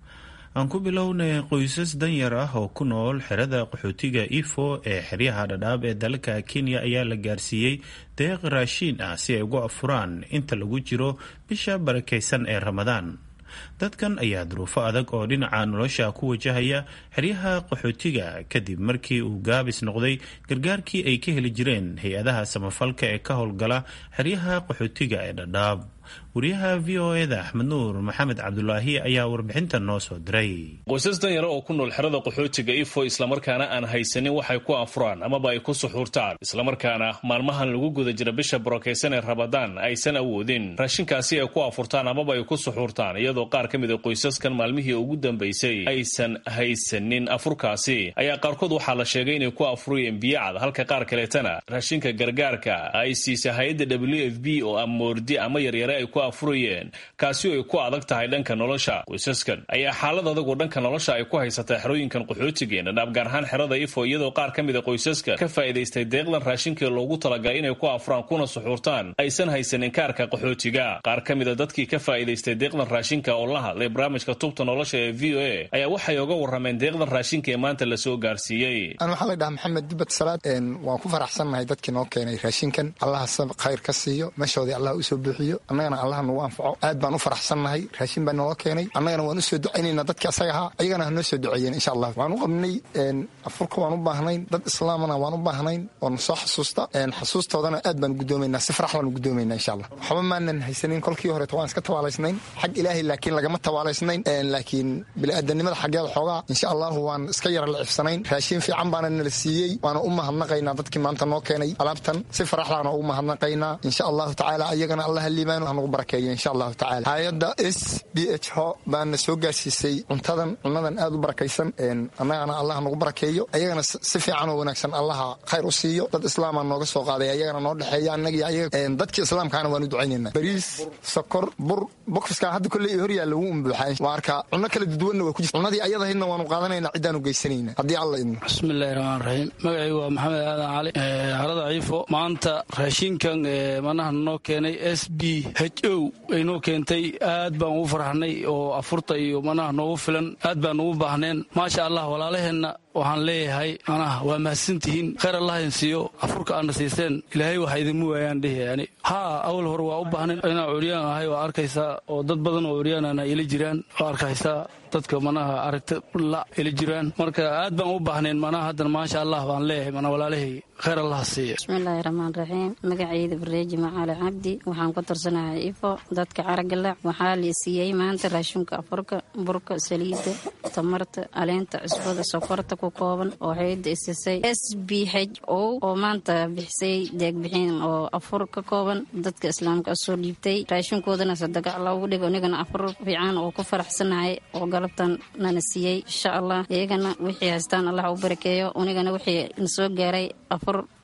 aan ku bilownay qoysas danyar ah oo ku nool xerada qaxootiga ifo ee xeryaha dhadhaab ee dalka kenya ayaa la gaarsiiyey deeq raashiin ah si ay ugu afuraan inta lagu jiro bisha barakaysan ee ramadaan dadkan ayaa duruufo adag oo dhinaca nolosha ku wajahaya xeryaha qaxootiga kadib markii uu gaabis noqday gargaarkii ay ka heli jireen hay-adaha samafalka ee ka howlgala xeryaha qaxootiga ee dhadhaab wariyaha v o eda axmed nuur maxamed cabdulaahi ayaa warbixintan noo soo diray qoysas danyaro oo ku nool xerada qaxootiga ifo islamarkaana aan haysanin waxay ku afuraan amaba ay ku suxuurtaan islamarkaana maalmahan lagu guda jira bisha barokaysan ee rabadaan aysan awoodin raashinkaasi ay ku afurtaan amaba ay ku suxuurtaan iyadoo qaar ka mid a qoysaskan maalmihii ugu dambaysay aysan haysanin afurkaasi ayaa qaarkood waxaa la sheegay inay ku afurayeen biyacad halka qaar kaleetana raashinka gargaarka ay siisay hay-adda w f b oo amoordi ama yaryare ay ku afurayeen kaasi oo ay ku adag tahay dhanka nolosha qoysaskan ayaa xaalad adagoo dhanka nolosha ay ku haysataa xerooyinkan qaxootigeena dhaab gaar ahaan xerada ifo iyadoo qaar ka mid a qoysaska ka faa'iidaystay deeqdan raashinkii loogu talagalay inay ku afuraan kuna suxuurtaan aysan haysanin kaarka qaxootiga qaar ka mid a dadkii ka faa'iidaystay deeqdan raashinka oo la hadlay barnaamijka tubta nolosha ee v o a ayaa waxay oga warrameen deeqdan raashinka ee maanta lasoo gaarsiiyey an waxaa la dhahaa maxamed dibad salaad waan ku faraxsannahay dadkii noo keenay raashinkan allaha khayr ka siiyo meeshoodii allah usoo buuxiyo annagana allah nagu anfaco aad baan u faraxsannahay raashin baa noola keenay annagana waan usoo ducaynaynaa dadkii asaga ahaa ayagana ha noo soo duceeyeen insha allah waan u qabnay afurka waan u baahnayn dad islaamana waan u baahnayn oona soo xasuusta xasuustoodana aad baan gudoomaynaa si farax baan gudoomaynaa insha allah waxba maanan haysanin kolkii horeeto waan iska tawaalaysnayn xag ilaahay laakiin lagama tawaalaysnayn laakiin bini'aadanimada xaggeeda xoogaa insha allahu waan iska yara lacifsanayn raashin fiican baana nala siiyey waana u mahadnaqaynaa dadkii maanta noo keenay alaabtan si faraxdaana ugu mahadnaqaynaa insha allahu tacaala ayagana allah liibaano hanagu barakeeyo insha allahu tacala hay-adda s b h ho baana soo gaarsiisay cuntadan cunadan aad u barakaysan annagana allah nagu barakeeyo ayagana si fiican oo wanaagsan allaha khayr u siiyo dad islaamaa nooga soo qaaday ayagana noo dhexeeya annagii ayaga dadkii islaamkaana waan u ducaynayna bariis sokor bur bokfiskan hadda kolley horyaa lagu umbuuxaa waa arka cunno kala duduwanna waa ku jirta cunnadii ayadahaydna waanu qaadanayna ciddaan u geysanayna haddii alla idmo bismillahi raxmaan raxiim magacaygu waa maxamed aadan cali harada ciifo maanta raashinkan manaha noo keenay s b h o ay noo keentay aad baan ugu farxnay oo afurta iyo manaha noogu filan aad baan ugu baahneen maasha allah walaalaheenna waxaan leeyahay manaha waa mahadsantihiin khayr allah idin siiyo afurka aadna siiseen ilaahay waxa idinmu waayaan dhihi yani haa awal hore waa u baahnayn inaan curyaan ahay waa arkaysaa oo dad badan oo curyaanana ila jiraan waa arkaysaa dadka manaha aragta la ila jiraan marka aad baan u baahnayn manaha haddana maasha allah baan leeyahay mana walaalahay khayr allah siiya bismillaahi raxmaan raxiim magacayda bareeji macaali cabdi waxaan ku tarsanahay ifo dadka caragalac waxaa la siiyey maanta raashinka afurka burka saliidda tamarta aleenta cusbada sokorta ku kooban oo hayada isisay s b h o oo maanta bixisay deegbixin oo afur ka kooban dadka islaamka soo dhiibtay raashinkoodana sadaga loogu dhigo inagana afur fiican oo ku faraxsanahay oo galabtan nana siiyey insha allah iyagana wixii haystaan allah u barakeeyo unigana wixii na soo gaaray afur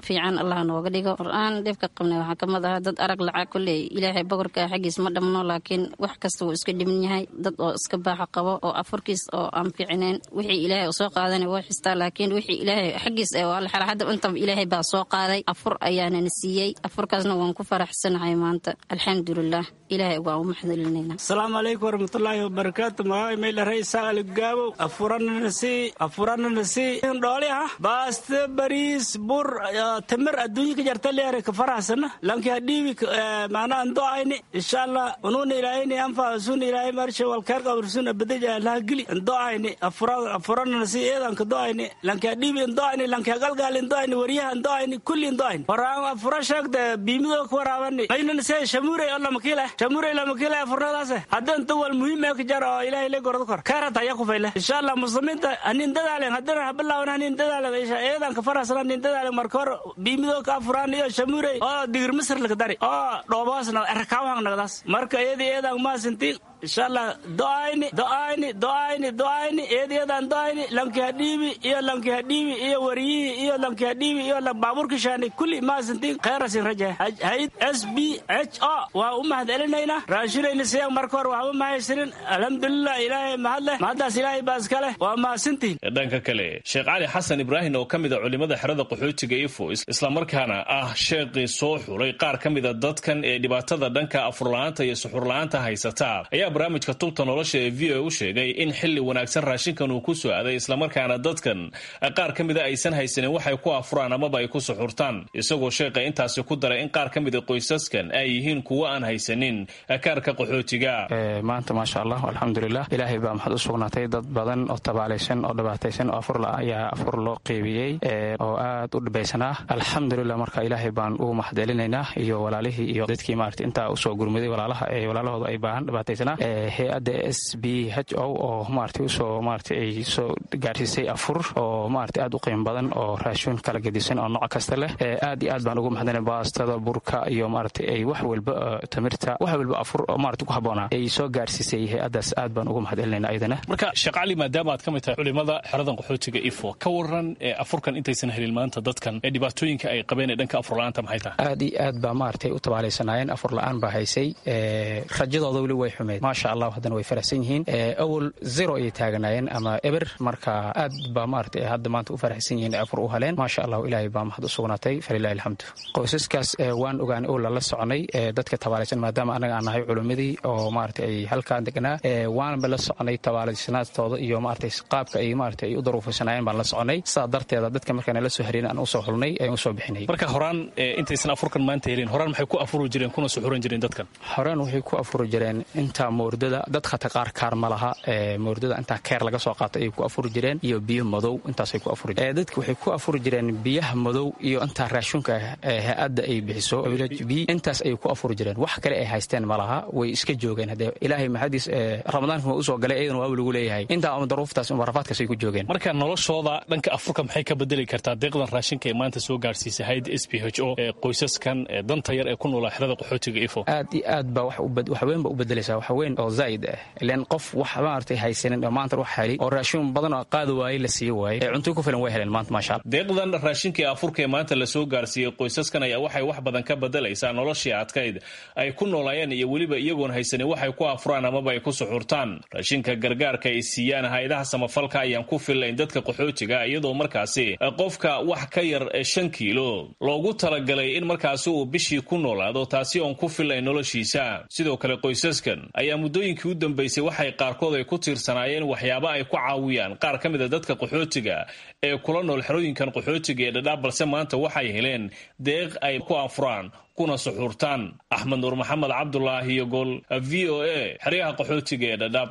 fiican allah nooga dhigo qur-aan dhibka qabnay waxaa kamid ah dad arag lacag koley ilaahay boqorka xaggiis ma dhamno laakiin wax kasta wuu iska dhiman yahay dad oo iska baaxa qabo oo afurkiis oo aan fiicnayn wixii ilaahay u soo qaadana waa xistaa laakiin wixii ilaahay xaggiis ee waa la xala hadda intaba ilaahay baa soo qaaday afur ayaanana siiyey afurkaasna waan ku faraxsanahay maanta alxamdulilah ilaahay waan u maxdulinayna asalaamu calaykum waraxmatullaahi wabarakaatu magacay mayla raysaa aligaabow afuranana sii afuranana sii dhooli ah baaste bariis bur tamir adduunye ka jarta leere ka faraxsana lanki hadhiibi maana ando ayni insha allah unuuna ilaahayni anfa sun ilaahay marshe walkeer qabrsun abadaja laha gili ando ayni afuranana sii eedan ka do ayni lanki hadhiibi ando ayni lanki hagalgaali ando ayni waryaha ando ayni kulli ando ayni horaan afura sheegda biimidoo ka waraabani maynana see shamuurey oo lamakiile shamuurey lamakiile afurnadaase hadda inta wal muhiim ee ka jar oo ilaahay le gordo kor keerata ayaa ku fayle insha allah muslimiinta hanin dadaalen haddana habilaawan hanin dadaalen isha eedan ka faraxsan hanin dadaalen marka hor biimidoo ka afuraan iyo shamuurey oo digir misir laka dari oo dhoobaasna erakaawang nagdaas marka iyadii eedan maasintiin insha allah do'ayni do'ayni do'ayni do'ayni eedeedan do'ayni lanki hadhiibi iyo lanki hadhiibi iyo wariyihii iyo lanki hadhiibi iyo baabuurki shaani kulli maasintiin khayrasin raja hayd s b h o waa u mahad celinaynaa raashinayna siyan marka hore waxba mahaysanin alxamdulilah ilaahay mahad leh mahaddaas ilaahay baa iska leh waa mahadsantiin dhanka kale sheekh cali xasan ibraahim oo ka mid a culimada xerada qaxootiga ifo islamarkaana ah sheeqii soo xulay qaar ka mida dadkan ee dhibaatada dhanka afurla-aanta iyo suxurla-aanta haysata ayaa barnaamijka tubta nolosha ee v o u sheegay in xili wanaagsan raashinkan uu ku soo aaday islamarkaana dadkan qaar ka mida aysan haysanin waxay ku afuraan amaba ay ku suxurtaan isagoo sheekha intaasi ku daray in qaar ka mida qoysaskan ay yihiin kuwo aan haysanin kaarka qaxootiga maanta maasha allah alxamdulilah ilaahay baa maxad u sugnaatay dad badan oo tabaalaysan oo dhibaataysan oo afur ayaa afur loo qeybiyey oo aad u dhibaysanaa alxamdulilah marka ilaahay baan ugu mahadcelinaynaa iyo walaalihii iyo dadkii maarata intaa usoo gurmaday walaalaha ee walaalahooda ay baahan dhibaataysanaa hay-adda s b h o oo maarata usoo maarata ay soo gaarsiisay afur oo maarata aad u qiimo badan oo raashin kala gedisan oo nooc kasta leh aad iyo aad baan ugu mahadcelina baastada burka iyo maarata ay wax walba tamirta wax walba afur oo maarata ku habboonaa ay soo gaarsiisay hay-addaas aad baan ugu mahadcelinayna ayadana marka sheekh cali maadaama aad ka mid tahay culimada xeradan qaxootiga ifo ka waran afurkan intaysan helin maanta dadkan ee dhibaatooyinka ay qabeen ee dhanka afurla-aanta maxay tahay aad iyo aad baa maaragtay u tabaalaysanaayeen afur la-aan baa haysay rajadooda weli way xumeyd maasha allah haddana way faraxsan yihiin awal zero ayay taaganaayeen ama eber marka aad baa maaragtay hadda maanta u faraxsan yihiin afur u heleen maasha allah ilaahay baa mahad u sugnaatay falilahi alxamdu qoysaskaas waan ogaan oo lala soconay dadka tabaalaysan maadaama anaga aan nahay culimmadii oo maaragtay ay halkaan deganaa waanba la soconay tabaalaysanaadtooda iyo maaragtay qaabka ay maaragtay ay u daruufaysanayeen baan la soconay sidaa darteeda dadka markaan la soo hareen aan usoo xulnay ayaan usoo bixinay marka horaan intaysan afurkan maanta helin horaan maxay ku afuri jireen kuna suxuran jireen dadkan horaan waxay ku afuri jireen intaa moordada dad khata qaar kaar ma laha moordada intaa keer laga soo qaato ayay ku afuri jireen iyo biyo madow intaasay ku afuri jireen dadka waxay ku afuri jireen biyaha madow iyo intaa raashinka hay-adda ay bixiso b intaas ayay ku afuri jireen wax kale ay haysteen ma laha way iska joogeen haddee ilaahay maxadiis ramadaanka ma usoo galay iyadana waa lagu leeyahay intaa ama daruuftaas ama rafaadkaas ay ku joogeen marka noloshooda dhanka afurka maxay ka bedeli kartaa deeqdan raashinka ee maanta soo gaarsiisay hayda s b h o ee qoysaskan ee danta yar ee ku noolaa xerada qaxootiga ifo aad iyo aad baa wax weyn ba u bedelaysaa wax weyn oo zaa'id ah ilaan qof wax maaragtay haysanin oo maanta wax heli oo raashin badan oo qaadi waayey la sii waayey ee cunto ku filan way heleen maanta maasha allah deeqdan raashinka ee afurka ee maanta lasoo gaarsiiyey qoysaskan ayaa waxay wax badan ka bedelaysaa noloshii adkayd ay ku noolaayeen iyo weliba iyagoon haysanin waxay ku afuraan amaba ay ku suxurtaan raashinka gargaarka ay siiyaan hay-adaha samafalka ayaan ku fillayn dadka qaxootiga iyadoo markaasi qofka wax ka yar shan kiilo loogu talagalay in markaasi uu bishii ku noolaado taasi oon ku fillayn noloshiisa sidoo kale qoysaskan ayaa muddooyinkii u dambaysay waxay qaarkood ay ku tiirsanaayeen waxyaaba ay ku caawiyaan qaar ka mid a dadka qaxootiga ee kula nool xerooyinkan qaxootiga ee dhadhaab balse maanta waxay heleen deeq ay ku afuraan kuna suxuurtaan axmed nuur maxamed cabdulaahi iyo gol v o a xeryaha qaxootiga ee dhadhaab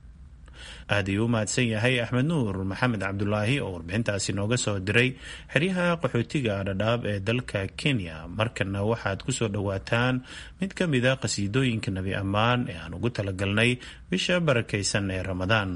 aad ayuu u mahadsan yahay axmed nuur maxamed cabdulaahi oo warbixintaasi nooga soo diray xeryaha qaxootiga dhadhaab ee dalka kenya markana waxaad kusoo dhowaataan mid ka mida qhasiidooyinka nebi ammaan ee aan ugu talagalnay bisha barakaysan ee ramadaan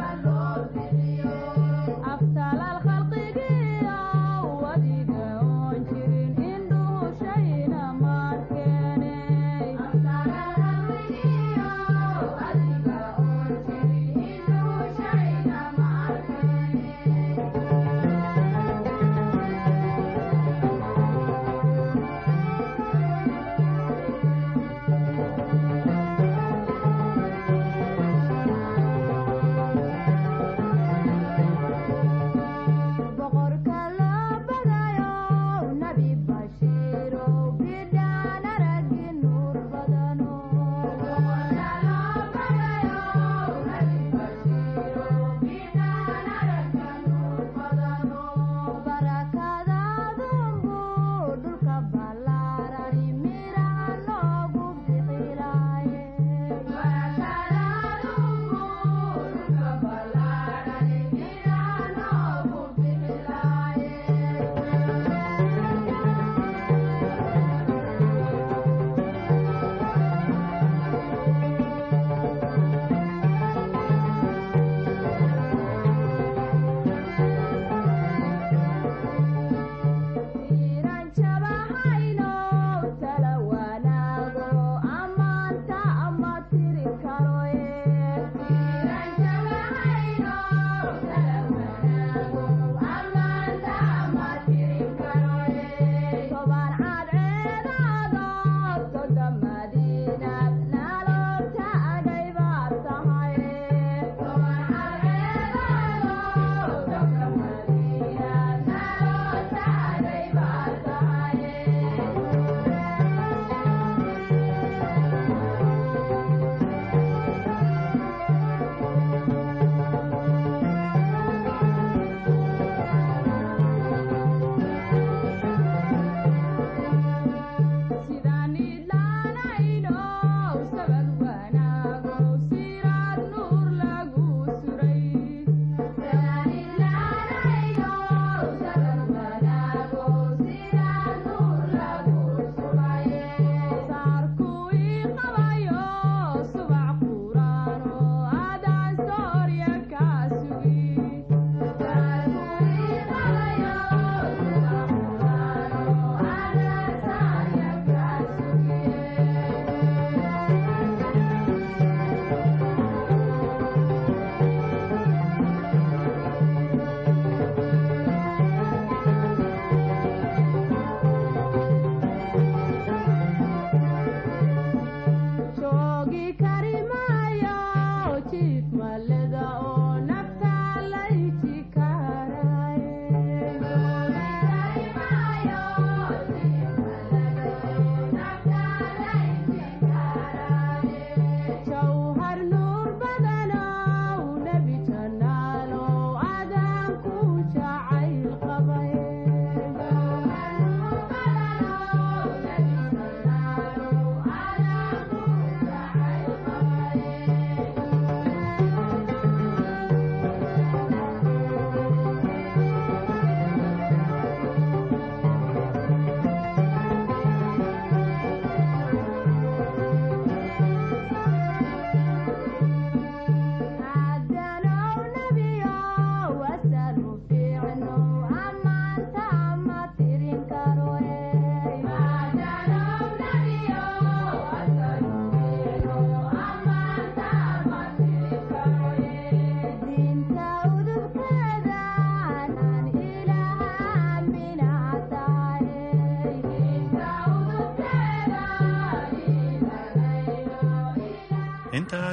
aftalal khalqigiyo wadiga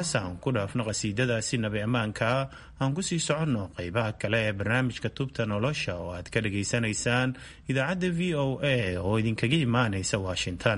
intaas aan ku dhaafno qhasiidadaasi nabi ammaanka aan ku sii soconno qeybaha kale ee barnaamijka tubta nolosha oo aad ka dhageysanaysaan idaacadda v o a oo idinkaga imaanaysa washington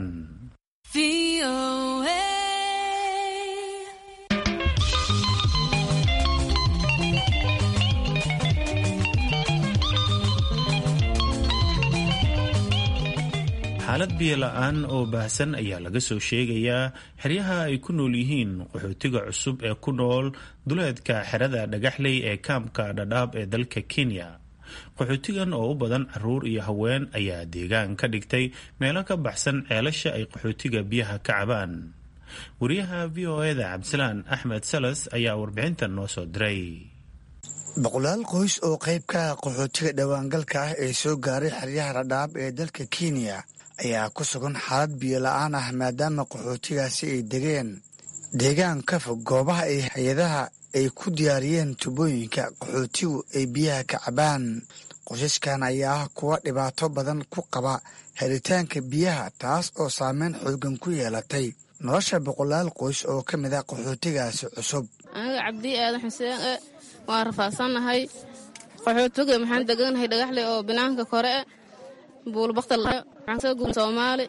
xaalad biyola-aan oo baahsan ayaa laga soo sheegayaa xeryaha ay ku nool yihiin qaxootiga cusub ee ku nool duleedka xerada dhagaxley ee kaamka dhadhaab ee dalka kenya qaxootigan oo u badan caruur iyo haween ayaa deegaan ka dhigtay meelo ka baxsan ceelasha ay qaxootiga biyaha ka cabaan wariyaha v o eda cabdisalaan axmed salas ayaa warbixintan noo soo diray boqolaal qoys oo qayb ka ah qaxootiga dhowaangalka ah ee soo gaaray xeryaha dhadhaab ee dalka kenya ayaa ku sugan xaalad biyo la-aan ah maadaama qaxootigaasi ay degeen deegaan ka fog goobaha ay hay-adaha ay ku diyaariyeen tubooyinka qaxootigu ay biyaha ka cabaan qoysaskan ayaa ah kuwa dhibaato badan ku qaba helitaanka biyaha taas oo saameyn xoogan ku yeelatay nolosha boqolaal qoys oo ka mid ah qaxootigaasi cusub aniga cabdi aadan xuseen e waan rafaadsannahay qaxootiga maxaan deganahay dhagaxle oo banaanka kore e buulbakta soomaali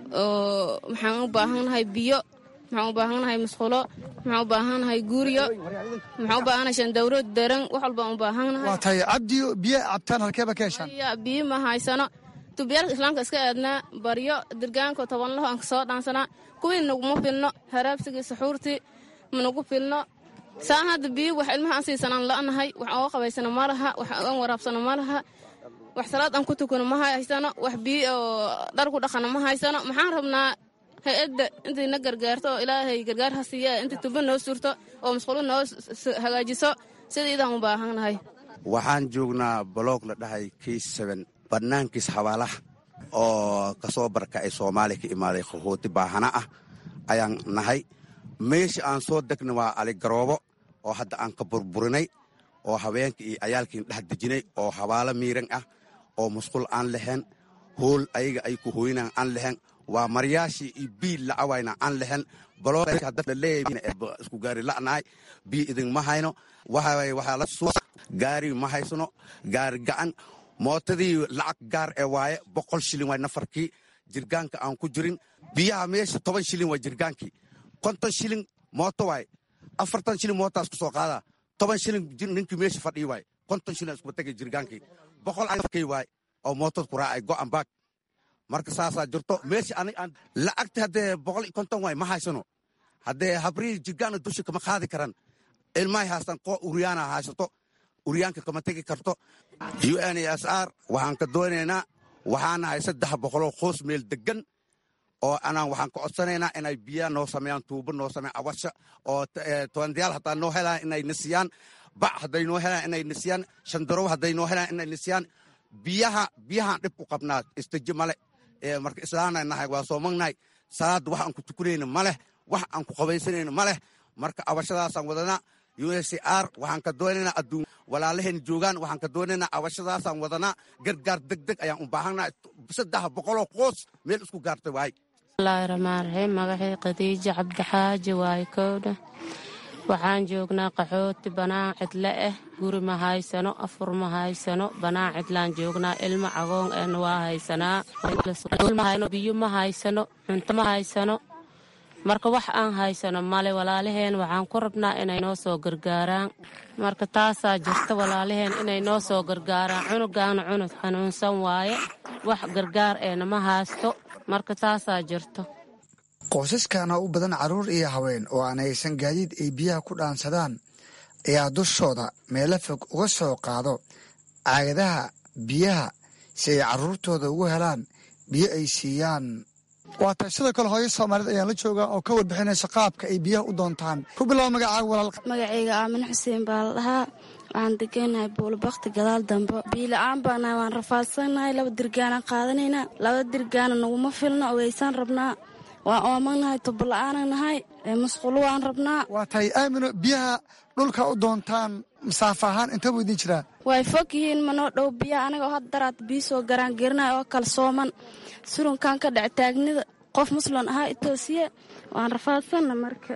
oo maxaan u baahannahay biyo maxaan u baahannahay musqulo maxaan u baahannahay guuryo maxaan u baahannahay shandawrood daran wax walbaan u baahannahay waa tahay cabdiyo biyo cabtaan halkeeba ka heshaan biyo ma haysano tubiyaalka islaamka iska aadnaa baryo dirgaanko tobanlaho aan kasoo dhaansanaa kuwii naguma filno haraabsigii saxuurtii managu filno saan hadda biyo wax ilmaha aan siisanaan la'nahay wax oga qabaysano ma laha wax aan waraabsano ma laha wax salaad aan ku tukano ma haysano wax biyo oo dhar ku dhaqano ma haysano maxaan rabnaa hay-adda intay na gargaarto oo ilaahay gargaar ha siiya intay tubo noo surto oo masqulo noo hagaajiso sidaidaan u baahannahay waxaan joognaa boloog la dhahay kiis seben bannaankiis xabaalaha oo kasoo barkacay soomaaliya ka imaaday qaxooti baahana ah ayaan nahay meesha aan soo degna waa aligaroobo oo hadda aan ka burburinay oo haweenka iyo cayaalkiin dhex dejinay oo habaalo miiran ah oo musqul aan lahayn hool ayaga ay ku hooynaan aan lahayn waa maryaashii iyo biil lacawayna aan lahayn balooisku gaari la'nahay biyo idinma hayno waxaa la suu gaari ma haysano gaari gacan mootadii lacag gaar ee waaye boqol shilin waay nafarkii jirgaanka aan ku jirin biyaha meesha toban shilin waa jirgaankii konton shilin mooto waay afartan shilin mootaas ku soo qaadaa toban shilin ninkii meesha fadhii waay konton shilin iskuba tegay jirgaankii boqol kay waay oo mootad ku raacay go'an baag marka saasaa jirto meesha anig aan lacagta haddee boqol iyo konton waay ma haysano haddee habrihi jirgaana dusha kama qaadi karan ilmahay haastaan koo uryaana haysato uryaanka kama tegi karto u n s r waxaan ka doonaynaa waxaan nahay saddex boqoloo qoos meel degan oo anaan waxaan ka codsanaynaa inay biyaa noo sameeyaan tuubo noo sameeyaan awasha oo tobandayaal hataa noo helaan inay nisiyaan bac hadday noo helaan inay nisiyaan shandarow hadday noo helaan inay nisiyaan biyaha biyahaan dhib ku qabnaa istaji male marka islaana nahay waa soomagnahay salaadda wax aan ku tukanayna ma leh wax aan ku qabaysanayna ma leh marka awashadaasaan wadanaa u s r waxaan ka doonaynaa adduun walaalaheen joogaan waxaan ka doonaynaa awashadaasaan wadanaa gargaar deg deg ayaan u baahannaha saddex boqoloo qoos meel isku gaartay waay bismillaahi raxmaan raxiim magacii khadiijo cabdixaaji waaye kowdha waxaan joognaa qaxooti banaan cidle ah guri ma haysano afur ma haysano banaan cidlaan joognaa ilmo cagoon ehna waa haysanaa biyo ma haysano cunto ma haysano marka wax aan haysano male walaalaheen waxaan ku rabnaa inay noo soo gargaaraan marka taasaa jirta walaalaheen inay noo soo gargaaraan cunugaana cunug xanuunsan waaye wax gargaar eena ma haysto marka taasaa jirto qoysaskana u badan carruur iyo haween oo aan haysan gaadiid ay biyaha ku dhaansadaan ayaa dushooda meelo fog uga soo qaado caagadaha biyaha si ay carruurtooda ugu helaan biyo ay siiyaan waa tahay sidoo kale hooyo soomaaliyed ayaan la joogaa oo ka warbixinaysa qaabka ay biyaha u doontaan ku bilow magacaaga walaal magacayga aamin xuseen baa la dhahaa waxaan deganahay buulbakti gadaal dambe biila-aan baanahay waan rafaadsannahay laba dirgaanaan qaadanaynaa laba dirgaana naguma filno ogeysaan rabnaa waan oomanahay tubola-aana nahay musqulo waan rabnaa waa tahay aamino biyaha dhulka u doontaan masaafo ahaan inta buu idin jiraa way fog yihiin manoo dhow biyaha aniga oo had daraad biyo soo garaan gerinahay oo kala sooman surunkan ka dhac taagnida qof muslim ahaa itoosiye waan rafaadsanna marka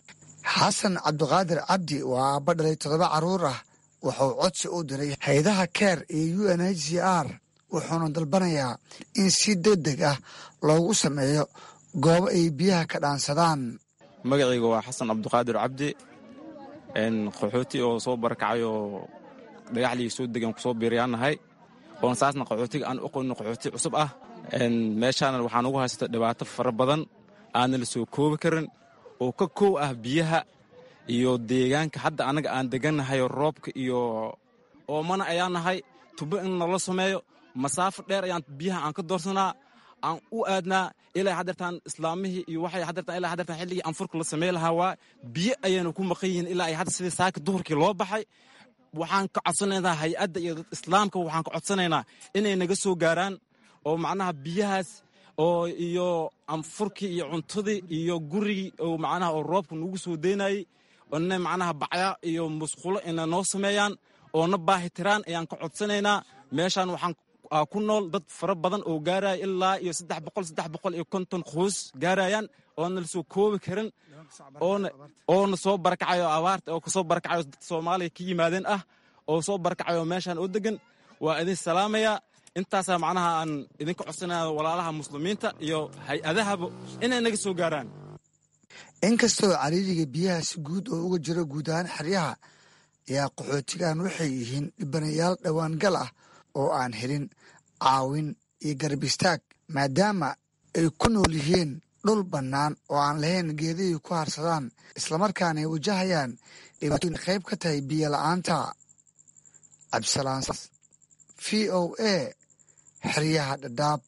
xasan cabdiqaadir cabdi waa aabba dhalay toddoba carruur ah wuxuu codsi u diray hay-adaha keer iyo u n h c r wuxuuna dalbanayaa in si deg deg ah loogu sameeyo goobo ay biyaha ka dhaansadaan magacayga waa xasan cabdiqaadir cabdi qaxooti oo soo barakacay oo dhagaxlii soo degan kusoo biiryaannahay oon saasna qaxootiga aan uqonin qaxooti cusub ah meeshaana waxaan ugu haysata dhibaato fara badan aanna la soo koobi karin oo ka koow ah biyaha iyo deegaanka hadda annaga aan degannahay roobka iyo oomana ayaan nahay tubo in nala sameeyo masaafo dheer ayaan biyaha aan ka doorsanaa aan u aadnaa ilaa haddeertaan islaamihii iyo waxay haddeertaan ilaa haddeertaan xilligii anfurka la samey lahaa waa biyo ayayna ku maqan yihiin ilaa ay hadda sidii saaka duhurkii loo baxay waxaan ka codsanaynaa hay-adda iyo islaamka waxaan ka codsanaynaa inay naga soo gaaraan oo macnaha biyahaas oo iyo anfurkii iyo cuntadii iyo gurigii oo macnaha oo roobka nagu soo deynayey ina macnaha bacya iyo musqulo ina noo sameeyaan oo na baahi tiraan ayaan ka codsanaynaa meeshaan waxaan ku nool dad fara badan oo gaaraya ilaa iyo saddex boqol saddex boqol iyo konton qoys gaarayaan oona lasoo koobi karin oona soo barakacayo abaarta oo kasoo barakacayo dad soomaaliya ka yimaadeen ah oo soo barakacayo meeshaan oo degan waa idin salaamaya intaasaa macnaha aan idinka codsanaya walaalaha muslimiinta iyo hay-adahaba inay naga soo gaaraan inkastoo cariiriga biyaha si guud oo uga jiro guud ahaan xeryaha ayaa qaxootigan waxay yihiin dhibanayaal dhowaangal ah oo aan helin caawin iyo garab istaag maadaama ay ku nool yihiin dhul bannaan oo aan lahayn geedihii ku harsadaan islamarkaana ay wajahayaan dhibaatooyin qayb ka tahay biyo la'aanta cabdisalaan v o a xeryaha dhadhaab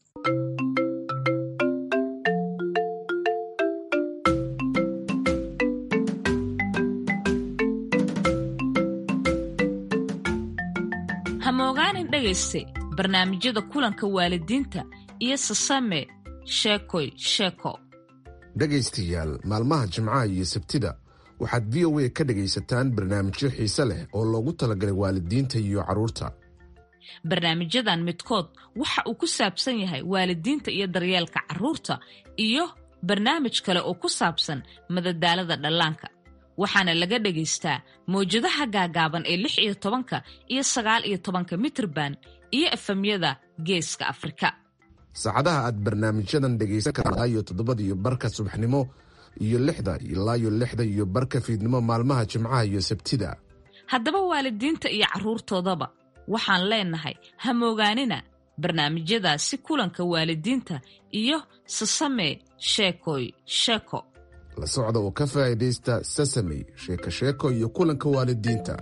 hamogaanin dhegayste barnaamijyada kulanka waalidiinta iyo sasame sheekoy sheeko dhegaystayaal maalmaha jimcaha iyo sabtida waxaad v o a ka dhegaysataan barnaamijyo xiise leh oo loogu talagalay waalidiinta iyo carruurta barnaamijyadan midkood waxa uu ku saabsan yahay waalidiinta iyo daryeelka carruurta iyo barnaamij kale oo ku saabsan madadaalada dhallaanka waxaana laga dhagaystaa mawjadaha gaagaaban ee lix iyo tobanka iyo sagaal iyo tobanka mitrban iyo efemyada geeska afrika saacadaha aad barnaamijyadan dhegaysan kartaa iyo toddobada iyo barka subaxnimo iyo lixda ilaa iyo lixda iyo barka fiidnimo maalmaha jimcaha iyo sabtida haddaba waalidiinta iyo carruurtoodaba waxaan leenahay hamoogaanina barnaamijyadaasi kulanka waalidiinta iyo sasame sheekoy sheeko la socda oo ka faa'iidaysta sasamey sheeko sheeko iyo kulanka waalidiinta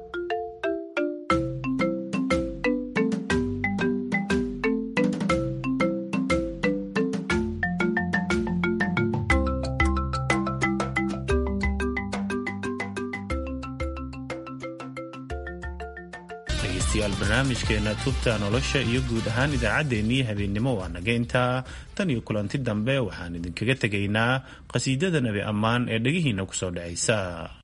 dhegeystayaal barnaamijkeena tubta nolosha iyo guud ahaan idaacaddeenii habeennimo waa naga intaa tan iyo kulanti dambe waxaan idinkaga tegaynaa qhasiidada nebi ammaan ee dhegihiinna ku soo dhacaysa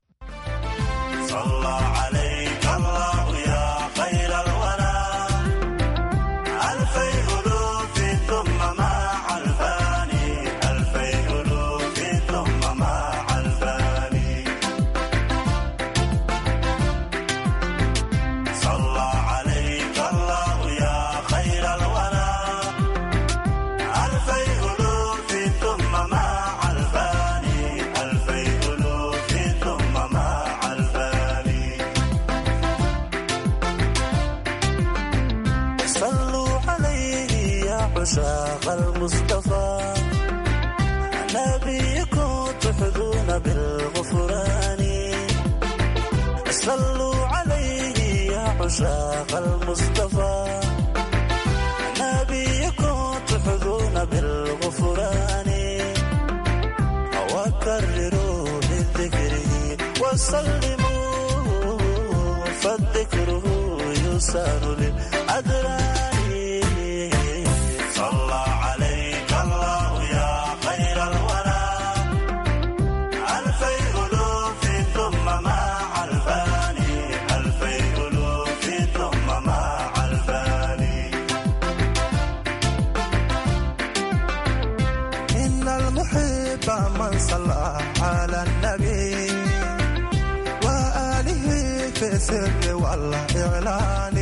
عشاق المصطفى نبيكم تحظون بالغفران صلوا عليه يا عشاق المصطفى نبيكم تحظون بالغفران وكرروا من ذكره وسلموا فالذكره يسار للأدران صلى عليك الله يا خير الورى ألفي ألوف ثم مع الفاني ألفي ألوف ثم مع الفاني إن المحب من صلى على النبي السر والإعلان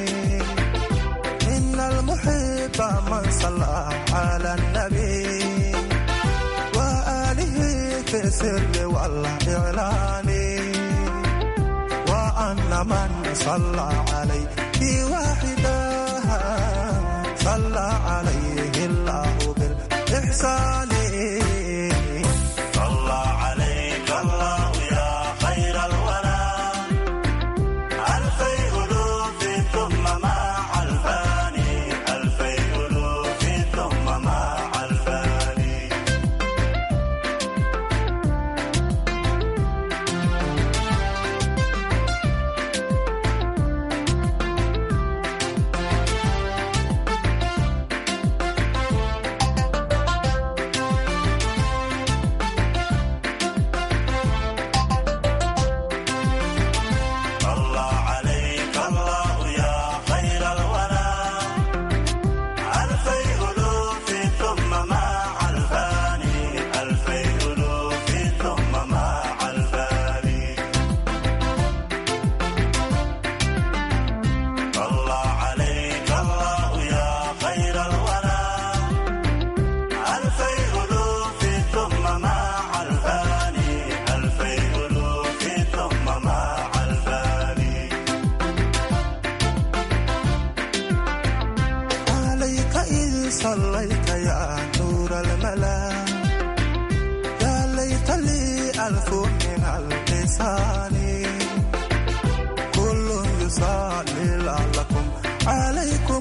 إن المحب من صلى على النبي وآله في السر والإعلان وأن من صلى عليه واحدا صلى عليه الله بالإحسان صلى عليك الله يا خير الورى ألفي ألوف ثم مع الفاني ألفي ألوف ثم مع الفاني صلى عليك الله يا خير الورى ألفي ألوف ثم مع الفاني ألفي ألوف ثم مع الفاني صلى عليك الله يا خير الورى ألفي ألوف ثم مع الفاني ألفي ألوف ثم مع الفاني عليك إذ صليت يا نور الملا يا ليت لي ألف من اللسان كل يصلي لعلكم عليكم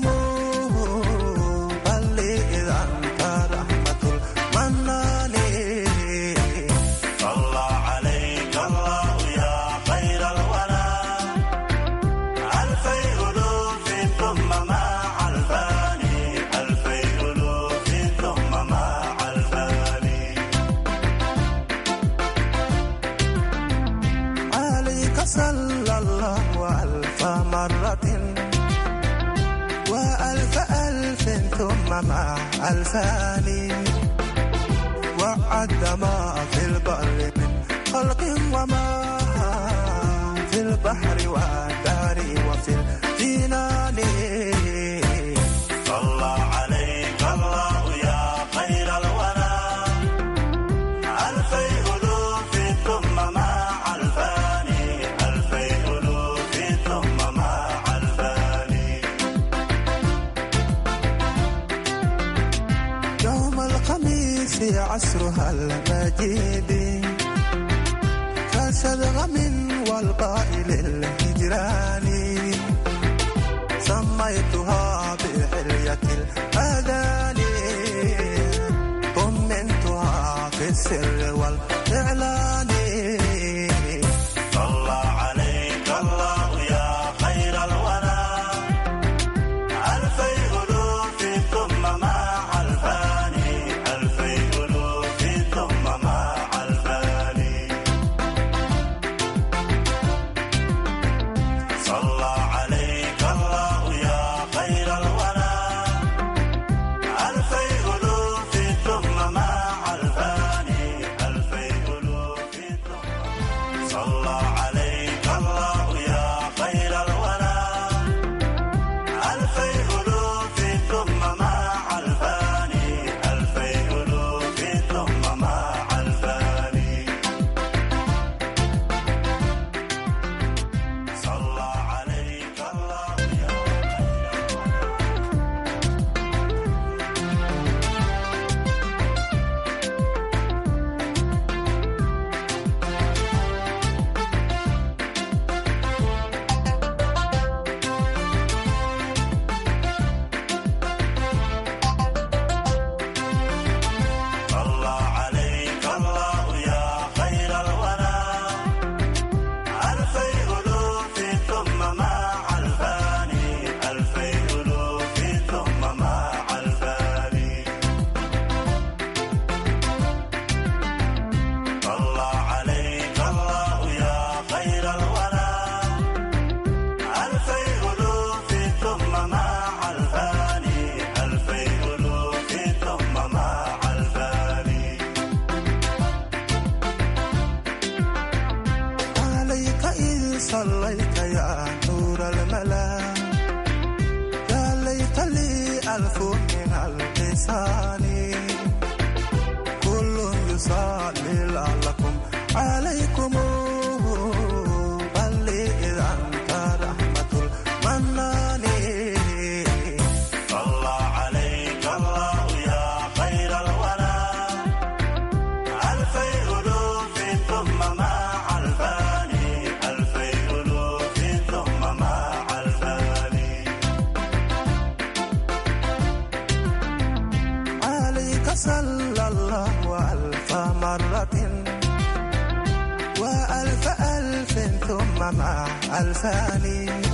بل لي إذا أنت رحمة المنان صلى عليك الله يا خير الورى ألفي ألوف ثم مع الفاني ألفي ألوف ثم مع الفاني عليك صلى الله ألف مرة وألف ألف ثم مع ألفان وعد ما في البر من خلق وما في البحر والدار وفي الجنان صلى عليك الله يا خير الورى ألفي ألوف ثم مع الفاني ألفي ألوف ثم مع الفاني يوم الخميس عصرها المجيد كشذغم والقائل الهجران سميتها بحلية الأذان طمنتها في السر والإعلان صلى عليك الله يا خير الورى ألفي ألوف ثم مع الفاني ألفي ألوف ثم مع الفاني صلى عليك الله يا خير الورى ألفي ألوف ثم مع الفاني ألفي ألوف صلى عليك الله يا خير الورى ألفي ألوف ثم مع الفاني ألفي ألوف ثم مع الفاني صلى عليك أملا يا ليت لي ألف من اللسان كل يصلي لعلكم عليكم بل إذا أنت رحمة المنان صلى عليك الله يا خير الورى ألفي ألوف ثم مع الفاني ألفي ألوف ثم مع الفاني عليك صلى الله ألف مرة وألف ألف ثم مع ألفان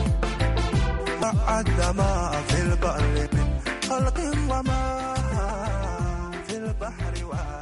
وعد ما في البر من خلق وما في البحر وما